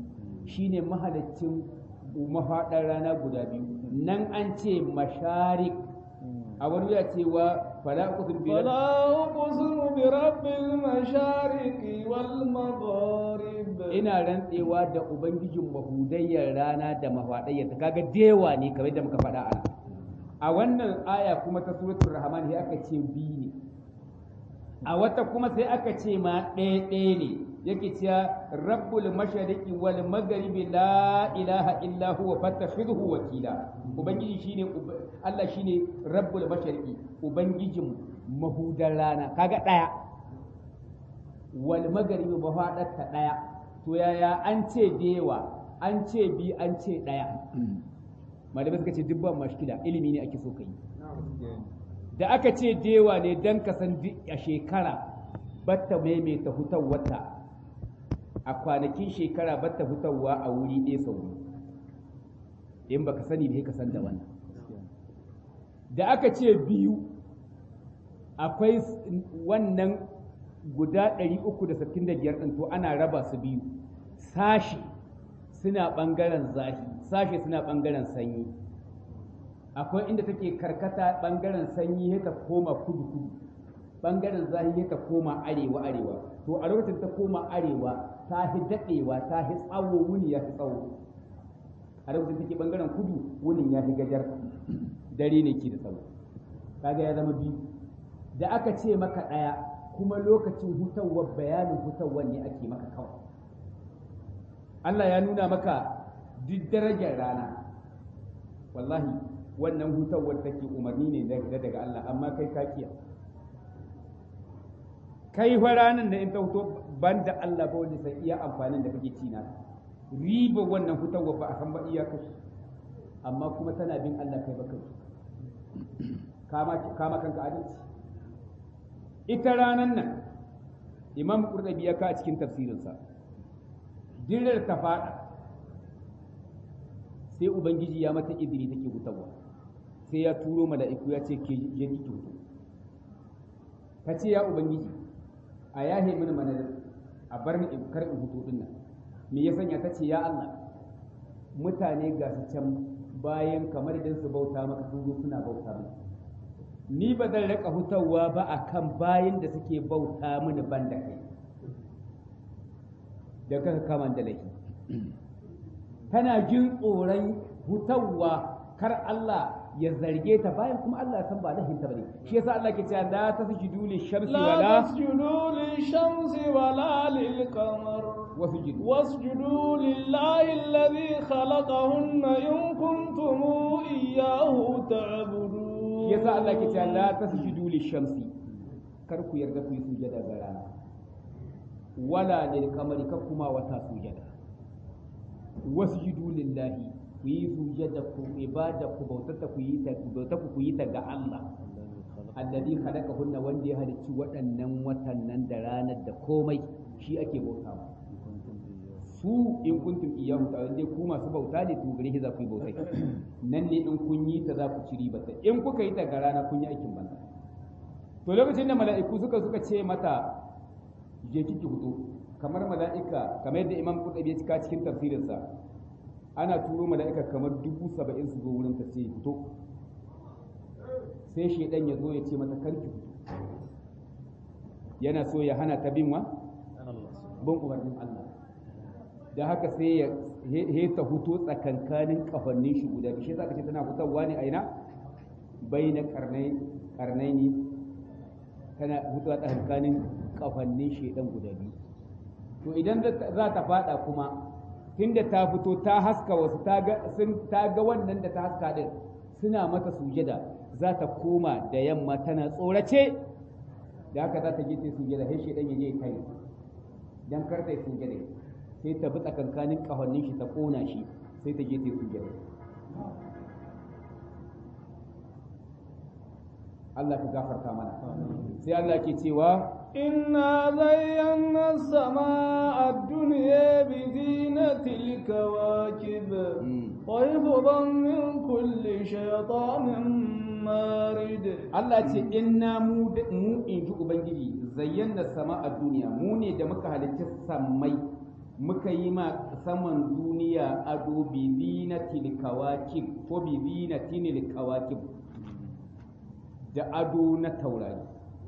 shine mahaliccin mafaɗar rana guda biyu nan an ce masharik a wani ya cewa fala uqsim bi فلا أقسم برب المشارق والمغارب ina rantsewa da ubangijin mahudayyar rana da mafaɗayyar ta kaga dewa ne kamar da muka faɗa a a wannan aya kuma ta suratul rahman sai aka ce biyu ne a wata kuma sai aka ce ma ɗaya ɗaya ne yake cewa rabbul mashariqi wal magharibi la ilaha illa huwa fattakhidhu wakila ubangiji shine Allah shine rabbul mashariqi ubangijin mahudar rana kaga ɗaya wal magharibi mafaɗarta ɗaya to yaya an ce dewa an ce bi an ce ɗaya malamai suka ce dubban mashkila ilimi ne ake so ka yi da aka ce dewa ne don ka san a shekara batta maimaita hutar wata a kwanakin shekara batta hutarwa a wuri ɗaya sau in baka sani ba ka san da wannan da aka ce biyu akwai wannan guda 365 ɗin to ana raba su biyu sashi suna ɓangaren zahi sashi suna ɓangaren sanyi akwai inda take karkata ɓangaren sanyi ya ta koma kudu kudu ɓangaren zahi ya ta koma arewa arewa to a lokacin ta koma arewa ta fi daɗewa ta fi tsawo wuni ya fi tsawo a lokacin take ɓangaren kudu wunin ya fi gajar dare ne ke da tsawo kaga ya zama biyu da aka ce maka ɗaya kuma lokacin hutawar bayanin hutawar ne ake maka kawai Allah ya nuna maka duk darajar rana wallahi wannan hutawar take umarni ne daga Allah amma kai ka kiya kai fa ranan da in ta huto banda Allah ba wanda sai iya amfanin da kake ci na riba wannan hutawar ba a san ba iya kai amma kuma tana bin Allah kai ba kai kama kama kanka adalci ita ranan nan imam qurtubi ya ka a cikin tafsirinsa dirar ta fada sai ubangiji ya mata izini take hutawa sai ya turo mala'iku ya ce ke je ki hutu ka ce ya ubangiji a yahe mini mana a bar ni in kar in hutu din nan me ya sanya ta ce ya Allah mutane ga su can bayan kamar idan su bauta maka sun zo suna bauta maka ni ba zan rika hutawa ba a kan bayan da suke bauta mini ban da kai da kaka kama da laifi tana jin tsoron hutawa kar Allah ya zarge ta bayan kuma Allah ya san ba laifin ta bane shi yasa Allah ke cewa la tasjudu lishamsi لا wala تسجدوا للشمس ولا للقمر wasjudu واسجدوا لله الذي خلقهن إن كنتم إياه تعبدون shi yasa Allah ke cewa la tasjudu lishamsi kar ku yarda ku yi sujada ga rana wala lil qamari kar kuma wata sujada wasjudu lillahi ku yi sujada ku ibada ku bautata ku yi ta bauta ku yi ta ga Allah alladhi khalaqahunna wanda ya halicci waɗannan watan nan da ranar da komai shi ake bautawa su in kuntum iyyahu ta'ala dai ku masu bauta ne to gare shi za ku yi bautai nan ne in kun yi ta za ku ci riba ta in kuka yi ta ga rana kun yi aikin banza to lokacin da mala'iku suka suka ce mata je kiki hudu kamar mala'ika kamar yadda imam qurtubi ya cika cikin tafsirinsa ana turo mala'ika kamar dubu saba'in su zo wurin ta sai fito sai shaidan ya zo ya ce mata karki fito yana so ya hana ta bin wa bin umarnin Allah da haka sai ya he ta huto tsakankanin kafannin shi guda biyu shi zaka ce tana hutawa ne a ina baina karnai karnai ne tana hutuwa tsakankanin kafannin shedan guda biyu to idan za ta fada kuma tunda ta fito ta haska wasu ta ga sun ta ga wannan da ta haska din suna mata sujada za ta koma da yamma tana tsorace da haka za ta je ta sujada sai shedan ya je kai dan kar ta yi sujada sai ta bi tsakankanin kafannin shi ta kona shi sai ta je ta sujada Allah ka gafarta mana sai Allah ke cewa إنا زينا السماء الدنيا بزينة الكواكب وحفظا من كل شيطان مارد Allah ce inna mu mu in ji ubangiji zayyana sama a duniya mu ne da muka halicci sammai muka yi ma saman duniya ado bibi na tilkawakib ko bibi na tinilkawakib da ado na taurari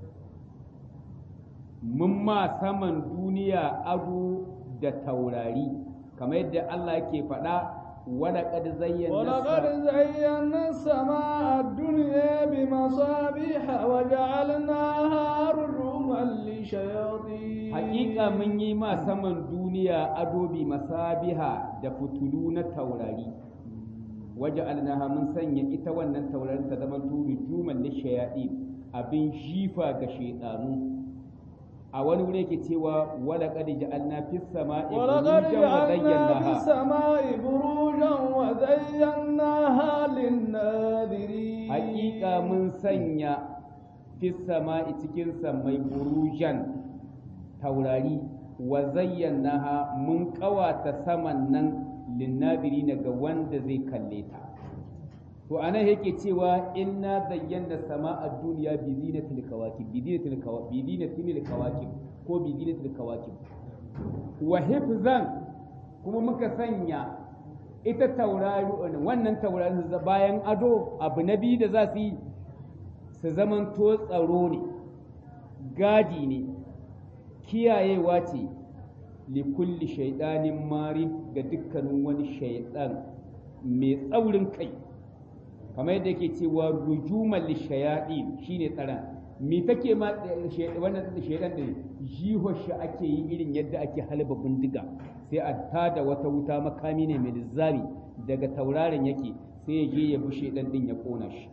mun ma saman duniya ado da taurari kamar yadda Allah ke faɗa ولقد زينا ولقد زينا السماء الدنيا بمصابيح وجعلناها رجوما للشياطين حقيقة من يما سمن دنيا أدوبي مصابيح da fitulu na taurari waja'alnaha mun sanya ita wannan taurarin ta zama turi juman lishayaɗi abin jifa ga shaidanu a wani wuri yake cewa wala qad ja'alna fis sama'i ولقد burujan wa جعلنا في zayyanaha السماء بروجا وزيناها للناذرين haƙiƙa mun sanya fis sama'i cikin sammai burujan taurari wa zayyanaha mun ƙawata saman nan linnadiri ga wanda zai kalle ta to anan yake cewa inna zayyana sama'a duniya bi zinatil kawakib bi zinatil kawakib bi zinatil kawakib ko bi zinatil kawakib wa hifzan kuma muka sanya ita taurari wannan taurari bayan ado abu na biyu da za su yi su zamanto tsaro ne gadi ne kiyayewa ce likulli shaidanin mari ga dukkanin wani shaidan mai tsaurin kai kamar yadda yake cewa rujuman lishayaɗi shine tsaron me take ma wannan shaidan din jihar shi ake yi irin yadda ake halba bindiga sai a tada wata wuta makami ne mai lizzami daga tauraron yake sai ya je ya bi shaidan din ya kona shi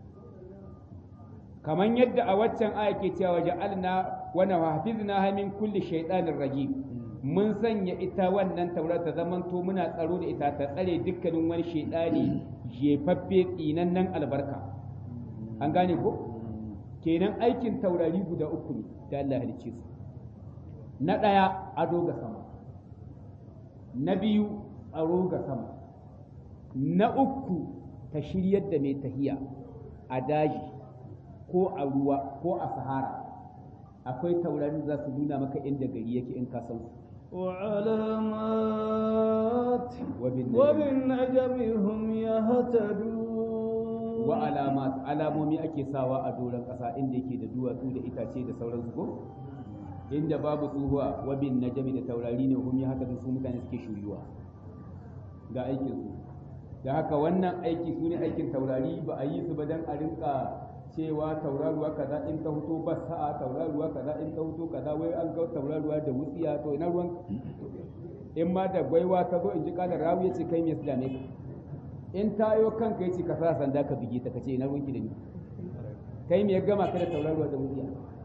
kamar yadda a waccan aya ke cewa ja'alna wa hafizna min kulli shaytanir rajim mun sanya ita wannan taura ta zamanto muna tsaro da ita ta tsare dukkanin wani shaidani jefaffe tsinannen albarka an gane ko kenan aikin taurari guda uku ne da Allah ya halicce su na ɗaya ado ga sama na biyu tsaro ga sama na uku ta shiryar da mai tahiya a daji ko a ruwa ko a sahara akwai taurarin za su nuna maka inda gari yake in ka san su وعلامات وبالنجم. وبالنجم هم يهتدون wa alamat alamomi ake sawa a doron ƙasa inda yake da duwatsu da itace da sauransu ko inda babu tsohuwa wabin najami da taurari ne hum ya haka su mutane suke shuyuwa ga aikin su da haka wannan aiki su ne aikin taurari ba a yi su ba dan a rinka cewa tauraruwa kaza in ta fito ba sa'a tauraruwa kaza in ta fito kaza wai an ga tauraruwa da wutsiya to ina ruwan in ma da gwaiwa ta zo in ji kalar rawu ya ce kai me su dame ka in tayo kanka ya ce ka sa sanda ka bige ta ka ce ina ruwanki da ni kai me ya gama ka da tauraruwa da wutsiya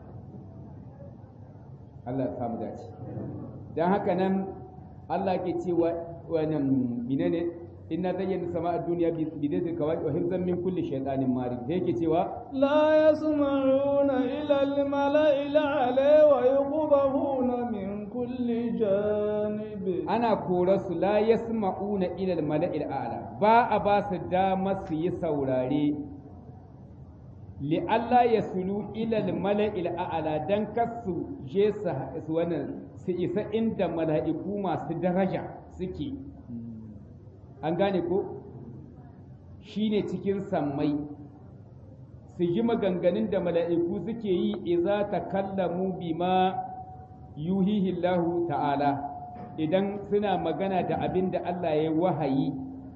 Allah ya samu dace dan haka nan Allah ke cewa wannan menene inna zayyana sama'a dunya bi bidati kawai wa hifzan min kulli shaytanin marid sai yake cewa لا يسمعون إلى الملأ الأعلى ويقبضون من كل جانب ana kora su la yasma'una ila al-mala'il a'la ba a ba su dama su yi saurare li Allah ya sulu ila al-mala'il a'la dan kasu je su su wannan su isa inda mala'iku masu daraja suke an gane ko shine cikin sammai su ji maganganun da mala'iku suke yi iza takallamu bima yuhihi Allahu ta'ala idan suna magana da abin da Allah ya wahayi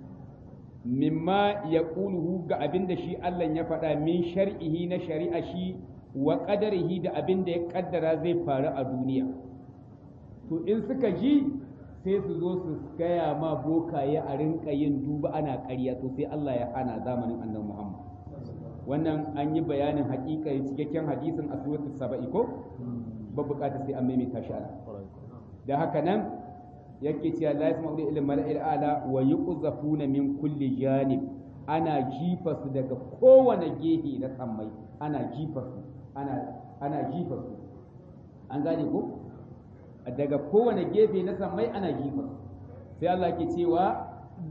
mimma ya ƙuluhu ga abin da shi Allah ya faɗa min shar'ihi na shari'a shi wa ƙadarihi da abin da ya ƙaddara zai faru a duniya to in suka ji sai su zo su gaya ma bokaye a rinka yin duba ana ƙarya to sai Allah ya hana zamanin annabi Muhammad wannan an yi bayanin haƙiƙa cikakken hadisin a suratul saba'i ko ba buƙatar sai an maimaita shi ana da haka nan yake cewa la yasma'u ila mala'il ala wa yuqzafuna min kulli janib ana jifa su daga kowane gehe na sammai ana jifa su ana ana jifa su an gane ko daga kowane gefe na sammai ana jifa su sai Allah ke cewa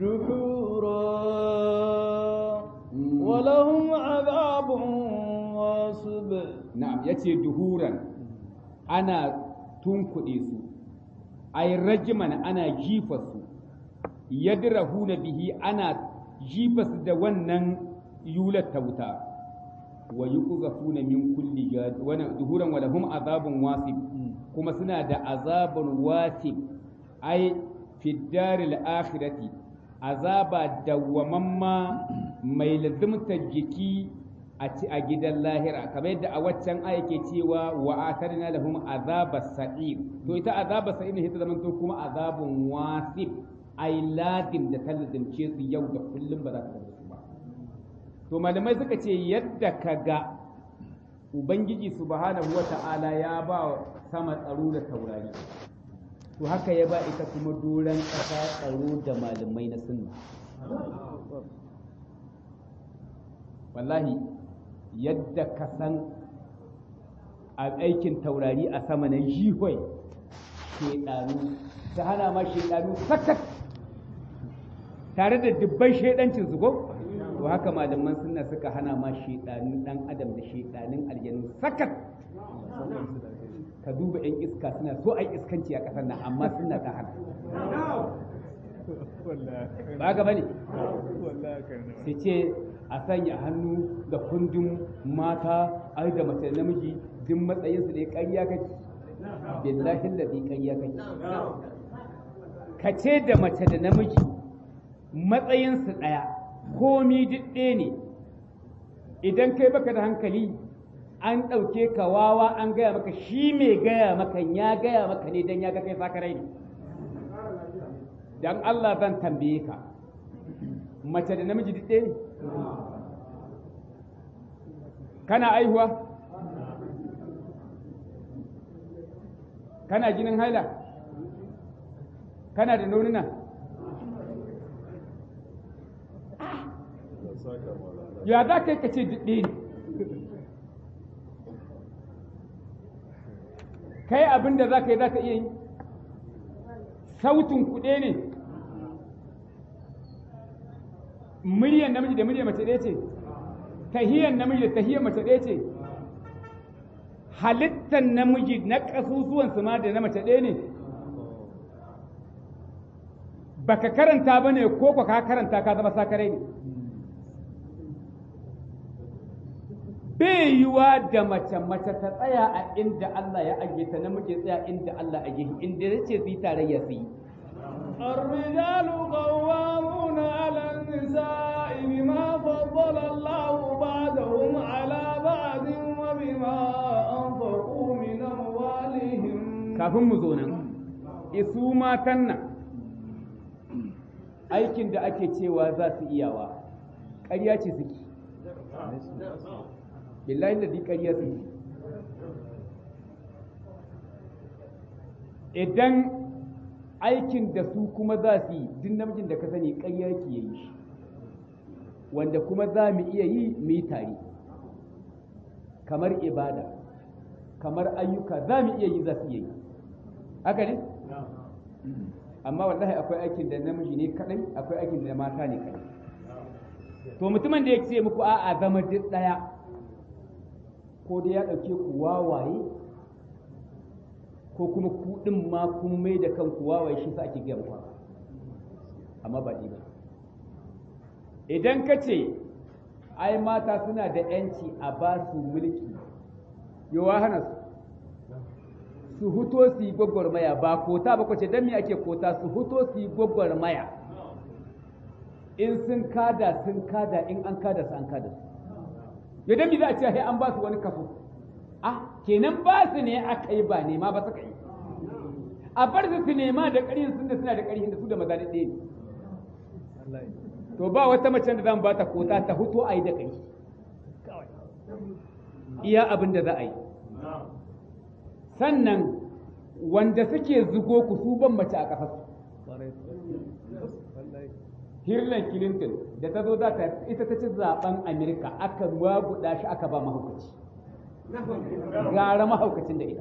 دحورا ولهم عذاب واصب na'am yace duhuran ana tunkuɗe su ay rajman ana jifasu yadrahuna bihi ana jifasu da wannan yulat ta wuta wa yuqzafuna min kulli jad wa duhuran wa lahum azabun wasib kuma suna da azabun wasib ay fi daril akhirati azaba dawwamamma mai lazimtar jiki a ci a gidan lahira kamar yadda a waccan aya ke cewa wa atarna lahum azaba sa'ir to ita azaba sa'ir ne ta zaman to kuma azabun wasib ai lazim da ta lazimce su yau da kullum ba za ta su ba to malamai suka ce yadda ka ga ubangiji subhanahu wata'ala ya ba sama tsaro da taurari to haka ya ba ita kuma doron ƙasa tsaro da malamai na sunna wallahi yadda ka san a aikin taurari a sama na jihoi shedanu ta hana ma shedanu sakat tare da dubban shedancin su ko to haka malaman sunna suka hana ma shedanun dan adam da shedanin aljanu sakat ka duba yan iska suna so ai iskanci a kasar nan amma suna ta hana ba ga bane su ce a sanya hannu da kundin mata ai da mace namiji duk matsayinsu ne ƙarya kake billahi ladhi ƙarya kake ka ce da mace da namiji matsayinsu ɗaya komi duk ɗaya ne idan kai baka da hankali an ɗauke ka wawa an gaya maka shi mai gaya maka ya gaya maka ne don ya ga kai sakarai ne don Allah zan tambaye ka mace da namiji duk ɗaya ne kana aihuwa kana jinin haila kana da nonuna ya za ka yi ka ce ɗaya ne kai abin da za ka yi za ka iya yi sautin kuɗe ne muryan namiji da muryan mace ɗaya ce tahiyan namiji da tahiyan mace ɗaya ce halittar namiji na ƙasusuwan su ma da na mace ɗaya ne baka karanta ba ne ko ka karanta ka zama sakarai ne bai yiwa da mace mace ta tsaya a inda Allah ya ajiye ta namiji tsaya inda Allah ya ajiye inda ya ce su yi tarayya su yi الرجال قوامون على النساء بما فضل الله بعضهم على بعض وبما أنفقوا من أموالهم kafin mu zo nan isu matan nan aikin da ake cewa za su iyawa ƙarya ce suke billahi da di ƙarya suke idan aikin da su kuma za su yi duk namijin da ka sani ƙarya ke yi shi wanda kuma za mu iya yi mu yi tare kamar ibada kamar ayyuka za mu iya yi za su iya yi haka ne? amma wallahi akwai aikin da namiji ne kadai akwai aikin da mata ne kadai to mutumin da ya ce muku a'a zama duk daya ko da ya dauke ku wawaye ko kuma ku din ma kun mai da kanku wawaye shi sa ake gaya muku amma ba ba idan ka ce ai mata suna da yanci a ba su mulki yawa hana su su huto su yi gwagwarmaya ba kota ba kwace don me ake kota su huto su yi gwagwarmaya in sun kada sun kada in an kada su an kada su ya dan za a ce sai an ba su wani kaso ah kenan ba su ne aka yi ba nema ba suka yi a bar su su nema da ƙarhin sun da suna da ƙarhin da su da maza da ɗaya ne to ba wata mace da zan ba ta kota ta huto a yi da kai iya abin da za a yi sannan wanda suke zugo ku su ban mace a ƙasar Hillary Clinton da ta zo za ta ita ta ci zaben Amerika aka waguda shi aka ba mahaukaci gara mahaukacin da ita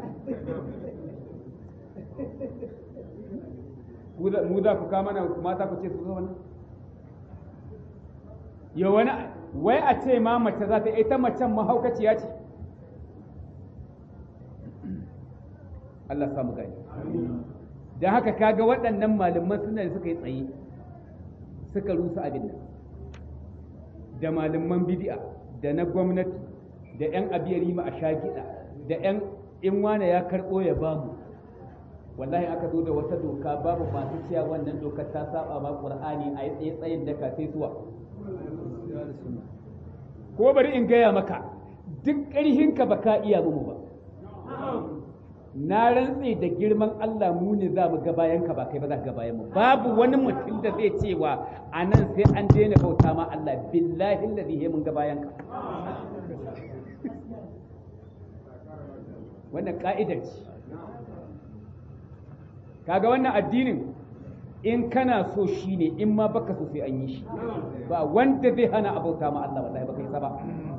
mu za ku kama na mata ku ce su zo wani ya wani wai a ce ma mace za ta ita macen mahaukaciya ce Allah samu gani da haka kaga waɗannan malaman suna da suka yi tsaye suka rusa abin nan da malaman bidi'a da na gwamnati da 'yan abiyari ma a shagiɗa da 'yan in wane ya karɓo ya bamu wallahi aka zo da wata doka babu masu cewa wannan dokar ta saba ma qur'ani a yi tsaye tsayin da ka sai suwa ko bari in gaya maka duk ƙarhinka ba ka iya mu ba na rantse da girman Allah mu ne za mu ga bayan ka ba kai ba za ka ga bayan mu babu wani mutum da zai cewa a nan sai an daina bauta ma Allah billahi alladhi mun ga bayan ka wannan ka'idar ce kaga wannan addinin in kana so shi ne in ma baka so sai an yi shi ba wanda zai hana abauta ma Allah wallahi baka yi ba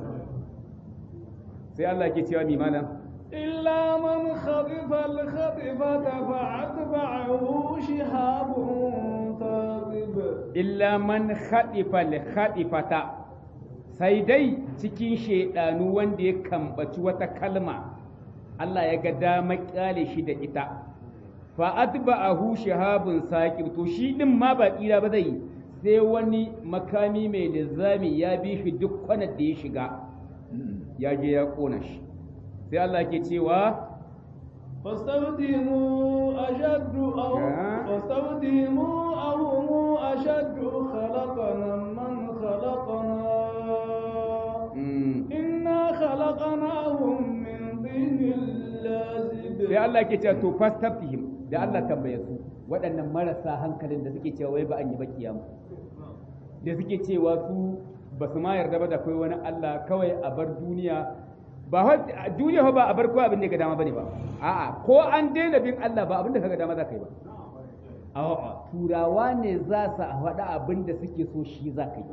sai Allah ke cewa mi malam إلا من خطف الخطفة فأتبعه شهاب ثاقب illa man khadifa li khadifata sai dai cikin shedanu wanda ya kambaci wata kalma Allah ya ga dama kyale shi da ita fa atba'ahu shahabun saqib to shi din ma ba tsira ba zai sai wani makami mai lizami ya bi shi duk kwanar da ya shiga ya je ya kona shi sai Allah ke cewa فاستفتهموا أشد أو آه. فاستفتهموا أهم أشد خلقنا من خلقنا mm, إنا خلقناهم من طين لازب sai Allah ke cewa to fastaftihim da Allah tambaye su waɗannan marasa hankalin da suke cewa wai ba an yi ba kiyama da suke cewa su ba su ma yarda ba da kai wani Allah kawai a bar duniya ba fa duniya fa ba a bar ko abin da ka dama bane ba a'a ko an daina bin Allah ba abin da kaga dama za ka yi ba a'a turawa ne za su faɗa abin da suke so shi za ka yi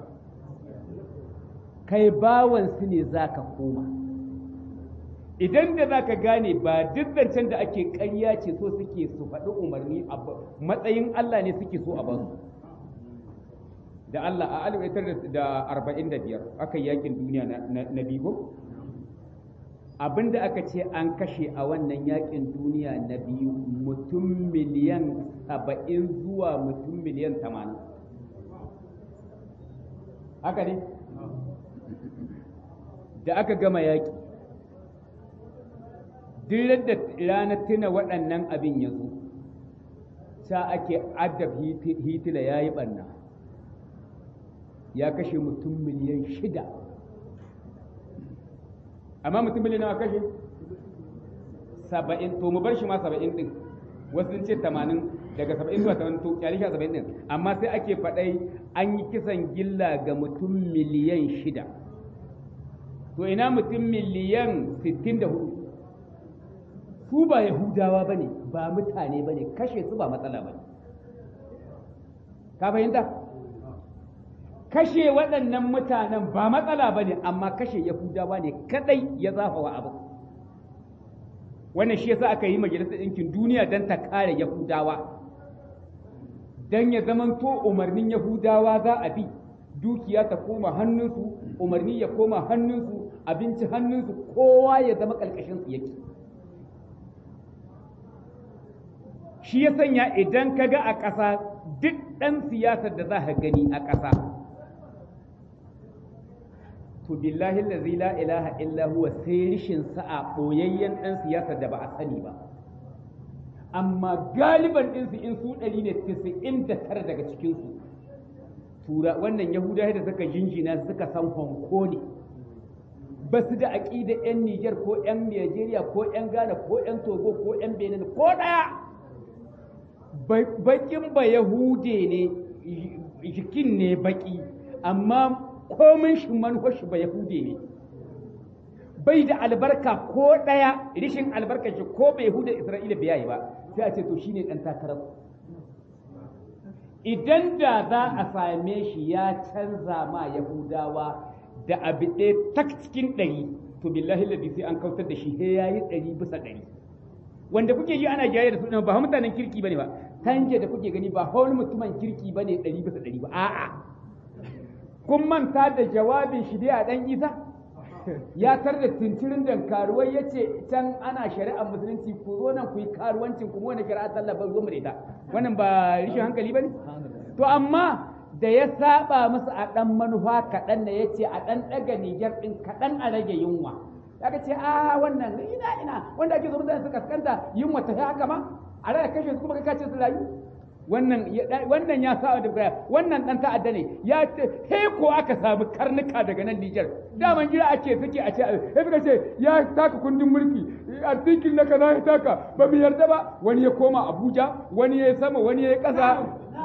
kai bawan su ne za ka koma idan da za ka gane ba duk zancen da ake ƙarya ce so suke su faɗi umarni a matsayin Allah ne suke so a ba su da Allah a alif da arba'in da biyar aka yi yakin duniya na biyu abinda aka ce an kashe a wannan yakin duniya na biyu mutum miliyan saba'in zuwa mutum miliyan tamanin haka ne da aka gama yaki duk da ranar tuna waɗannan abin ya zo sa ake adab hitila ya yi ɓanna ya kashe mutum miliyan shida amma mutum miliyan nawa kashe saba'in to mu bar shi ma saba'in ɗin wasu sun ce tamanin daga saba'in zuwa tamanin to kyali sha saba'in ɗin amma sai ake faɗai an yi kisan gilla ga mutum miliyan shida to ina mutum miliyan sittin da hudu su ba Yahudawa ba ne ba mutane ba ne kashe su ba matsala ba ne ka fahimta kashe waɗannan mutanen ba matsala ba ne amma kashe Yahudawa ne kadai ya zafa wa abu wannan shi yasa aka yi majalisar ɗinkin duniya don ta kare Yahudawa don ya zamanto umarnin Yahudawa za a bi dukiya ta koma hannunsu umarni ya koma hannunsu abinci hannunsu kowa ya zama ƙarƙashinsu yake shi ya sanya idan ka ga a ƙasa duk ɗan siyasar da za ka gani a ƙasa to billahi lazi la ilaha illa huwa sai rishin sa'a ɓoyayyen ɗan siyasar da ba a sani ba amma galiban ɗinsu in su ɗari ne tisa'in da tara daga cikinsu tura wannan yahudawa da suka jinjina suka san honko ne ba su da aƙida 'yan Nijar ko 'yan Najeriya ko 'yan Ghana ko 'yan Togo ko 'yan Benin ko ɗaya bakin ba Yahude ne jikin ne baki amma komin shi manuwar shi ba Yahude ne bai da albarka ko ɗaya rishin albarka shi ko bai Yahuda Isra'ila bai yi ba sai a ce to shine ɗan takarar idan da za a same shi ya canza ma Yahudawa da abu ɗaya tak cikin ɗari to billahi ladi sai an kautar da shi sai ya yi ɗari bisa ɗari wanda kuke yi ana jayar da su ba mutanen kirki bane ba tanje da kuke gani ba wani mutumin kirki bane ɗari bisa ɗari ba a'a kun manta da jawabin shi dai a ɗan isa ya tar da tintirin da karuwai ya ce can ana shari'ar musulunci ku zo nan ku yi karuwancin ku wani shari'ar sallah ba ruwan da ita wannan ba rishin hankali ba ne to amma da ya saba musu a ɗan manufa kaɗan da ya ce a ɗan ɗaga niger ɗin kaɗan a rage yunwa aka ce a wannan ina ina wanda ake zo mutane su kaskanta yunwa ta haka ma a rage kashe su kuma ka kace su rayu wannan wannan ya sa da baya wannan dan ta'adda ne ya ce he ko aka samu karnuka daga nan Niger daman gida ake suke a ce he suka ce ya taka kundin mulki artikel na kaza ya taka ba mu yarda ba wani ya koma Abuja wani ya sama wani ya kasa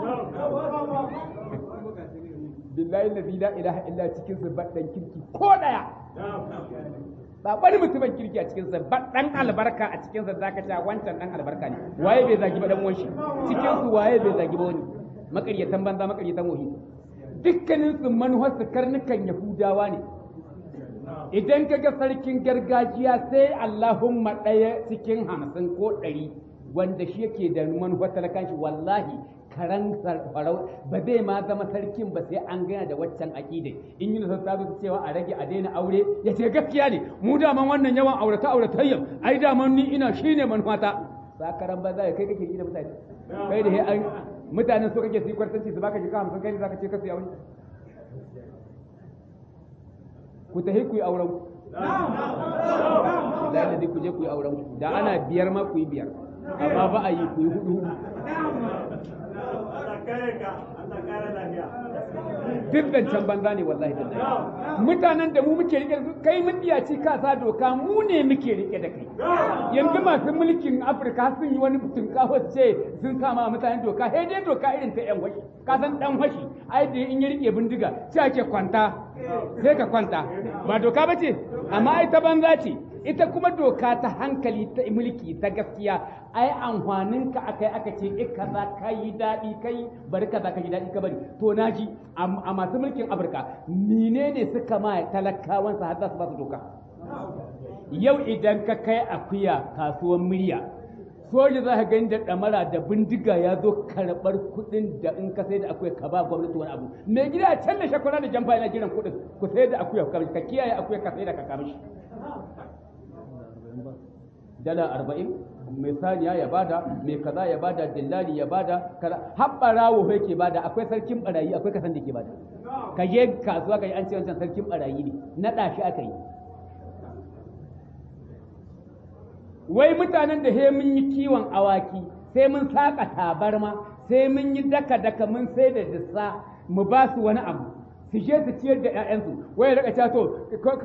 billahi allazi la ilaha illa cikin zubaddan kirki ko daya ba wani mutumin kirki a cikinsa ba dan albarka a cikinsa zaka ce wancan dan albarka ne waye bai zagi ba dan wanshi cikin su waye bai zagi ba wani makaryatan banza makaryatan wahi dukkanin su manuhar su karnukan yahudawa ne idan kaga sarkin gargajiya sai Allahumma ɗaya cikin hamsin ko ɗari wanda shi yake da manuhar talakan shi wallahi karan farau ba zai ma zama sarkin ba sai an gana da waccan aƙidai in yi nasa sabu cewa a rage a daina aure ya ce gaskiya ne mu daman wannan yawan aurata auratayyan ai daman ni ina shine manufata sakaran ba za kai kake yi da mutane kai da an mutanen so kake su yi kwartanci su baka jika hamsin kai ne zaka ce kasu ya wani ku tahi ku yi auren ku da ku je ku yi auren ku da ana biyar ma ku yi biyar amma ba a yi ku yi hudu duk zancen banza ne wallahi da mutanen da mu muke rike kai mun ci ka sa doka mu ne muke rike da kai yanzu masu mulkin afirka sun yi wani tunkaho ce sun sama mutanen doka sai dai doka irin ta yan washi ka san dan washi ai da in ya rike bindiga sai ake kwanta sai ka kwanta ba doka ba ce amma ai ta banza ce ita kuma doka ta hankali ta mulki ta gaskiya ai amfanin ka akai aka ce ik kaza ka yi daɗi kai bari kaza ka yi daɗi ka bari to naji a masu mulkin afirka menene suka ma talakawan su har za su ba su doka yau idan ka kai akuya kasuwan murya soja za ka gani da ɗamara da bindiga ya zo karɓar kuɗin da in ka sai da akuya ka ba gwamnati wani abu mai gida a can da shakwara da jamfa yana jiran kuɗin ku sai da akuya ka kiyaye akuya ka sai da ka kama shi dala arba'in mai saniya ya bada mai kaza ya bada dillali ya bada kaza har barawo yake bada akwai sarkin barayi akwai kasan da ke bada ka je kasuwa ka yi an ce wancan sarkin barayi ne naɗa shi aka yi wai mutanen da he mun yi kiwon awaki sai mun saka tabarma sai mun yi daka daka mun sai da dissa mu ba su wani abu su je su ciyar da ƴaƴansu wai raka ta to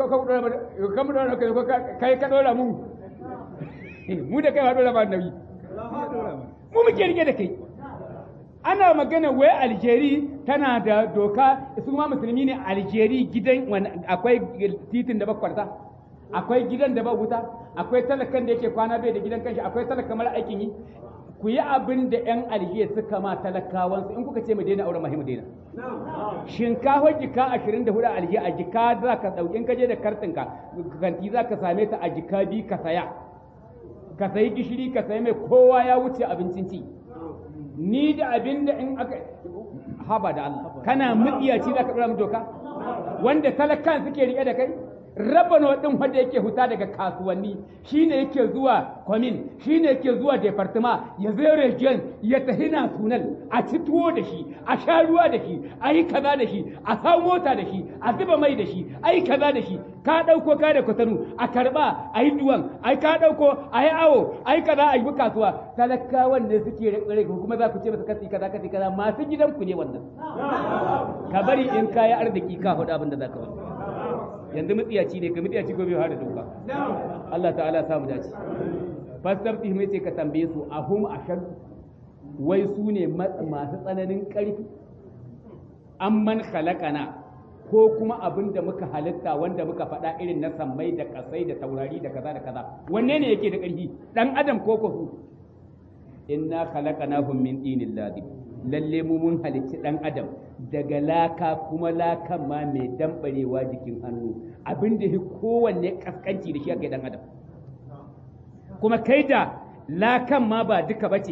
kai ka dora mu mu da kai ma dora ba nauyi mu muke rike da kai ana magana wai aljeri tana da doka su ma musulmi ne aljeri gidan akwai titin da bakwarta akwai gidan da ba wuta akwai talakan da yake kwana bai da gidan kanshi akwai talaka mara aikin yi ku yi abin da yan aljiya suka ma talakawansu in kuka ce mu daina auren mahimu daina shinkafa jika ashirin da hudu aljiya a jika za ka ɗauki in ka je da kartinka kanti za ka same ta a jika biyu ka saya ka sayi gishiri ka sayi mai kowa ya wuce abincin ci ni da abin da in aka haba da Allah kana mutsiyaci za ka ɗora mu doka wanda talakan suke riƙe da kai rabano din wanda yake huta daga kasuwanni shine yake zuwa kwamin shine yake zuwa departement ya zo region ya tafi national a ci tuwo da shi a sha ruwa da shi a yi kaza da shi a sa mota da shi a zuba mai da shi a yi kaza da shi ka ɗauko ka da kwatanu a karɓa a yi duwan a ka ɗauko a yi awo a yi kaza a yi kasuwa talakawan ne suke rikire kuma za ku ce masa kasi kaza kasi kaza masu gidanku ne wannan ka bari in kayi arziki ka faɗa abin da za ka wani yanzu mutsiyaci ne ka mutsiyaci ko bai hada doka Allah ta'ala sa mu dace fastabti mai ce ka tambaye su ahum ashad wai su ne masu tsananin ƙarfi amman khalaqana ko kuma abin da muka halitta wanda muka faɗa irin na sammai da kasai da taurari da kaza da kaza wanne ne yake da ƙarfi dan adam ko ko su inna khalaqnahum min dinil ladib lalle mu mun halicci dan adam daga laka kuma lakan ma mai dambarewa jikin hannu abin da shi kowanne kaskanci da shi aka dan adam kuma kai da lakan ma ba duka bace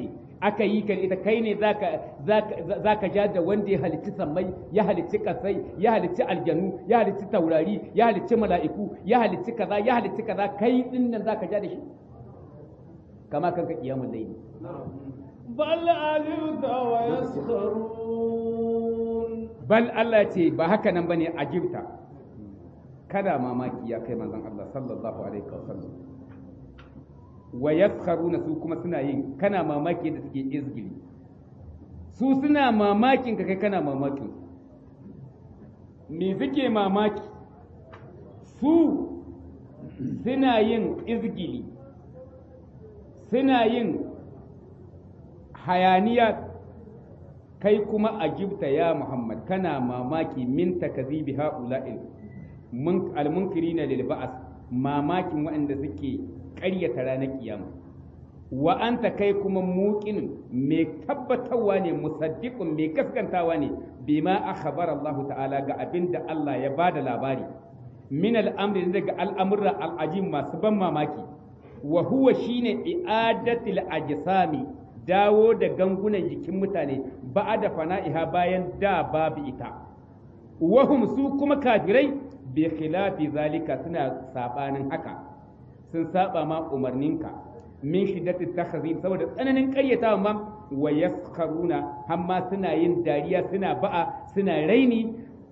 aka yi ka ita kai ne za ka ja da wanda ya halicci sammai ya halicci kasai ya halicci aljanu ya halicci taurari ya halicci mala'iku ya halicci kaza ya halicci kaza kai din nan za ka ja da shi kama kanka kiyamun laili بل عجبت ويسخرون bal Allah ce ba haka nan bane ajibta kada mamaki ya kai manzon Allah sallallahu alaihi wasallam wa yaskharuna su kuma suna yin kana mamaki da suke izgili su suna mamakin ka kai kana mamakin me suke mamaki su suna yin izgili suna yin hayaniya kai kuma a gibta ya Muhammad kana mamaki min takazibi ha'ula'il al-munkirina lil ba'as mamakin waɗanda suke ƙaryata ranar kiyama wa anta kai kuma muqin mai tabbatarwa ne musaddiqun mai gaskantawa ne bima akhbara Allah ta'ala ga abinda Allah ya bada labari min al-amri daga al'amurra al-ajim masu ban mamaki wa huwa shine i'adatil ajsami dawo da gangunan jikin mutane ba da fana'iha bayan da babu ita wahum su kuma kafirai bi khilafi zalika suna sabanin haka sun saba ma umarninka min shiddati takhzib saboda tsananin ƙaryatawa ma wa yaskharuna hamma suna yin dariya suna ba'a suna raini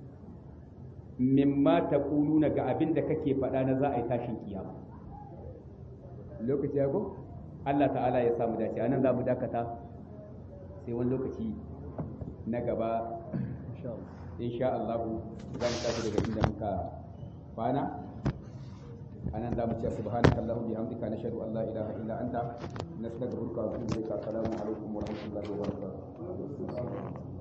mimma taquluna ga abin da kake faɗa na za a yi tashin kiyama lokaci ya go Allah ta'ala ya samu dace anan za mu dakata sai wani lokaci na gaba insha Allah za mu tashi daga inda muka kwana anan za mu ce subhanaka allahumma bihamdika nashhadu an la ilaha illa anta nastaghfiruka wa natubu ilaik assalamu alaikum wa rahmatullahi wa barakatuh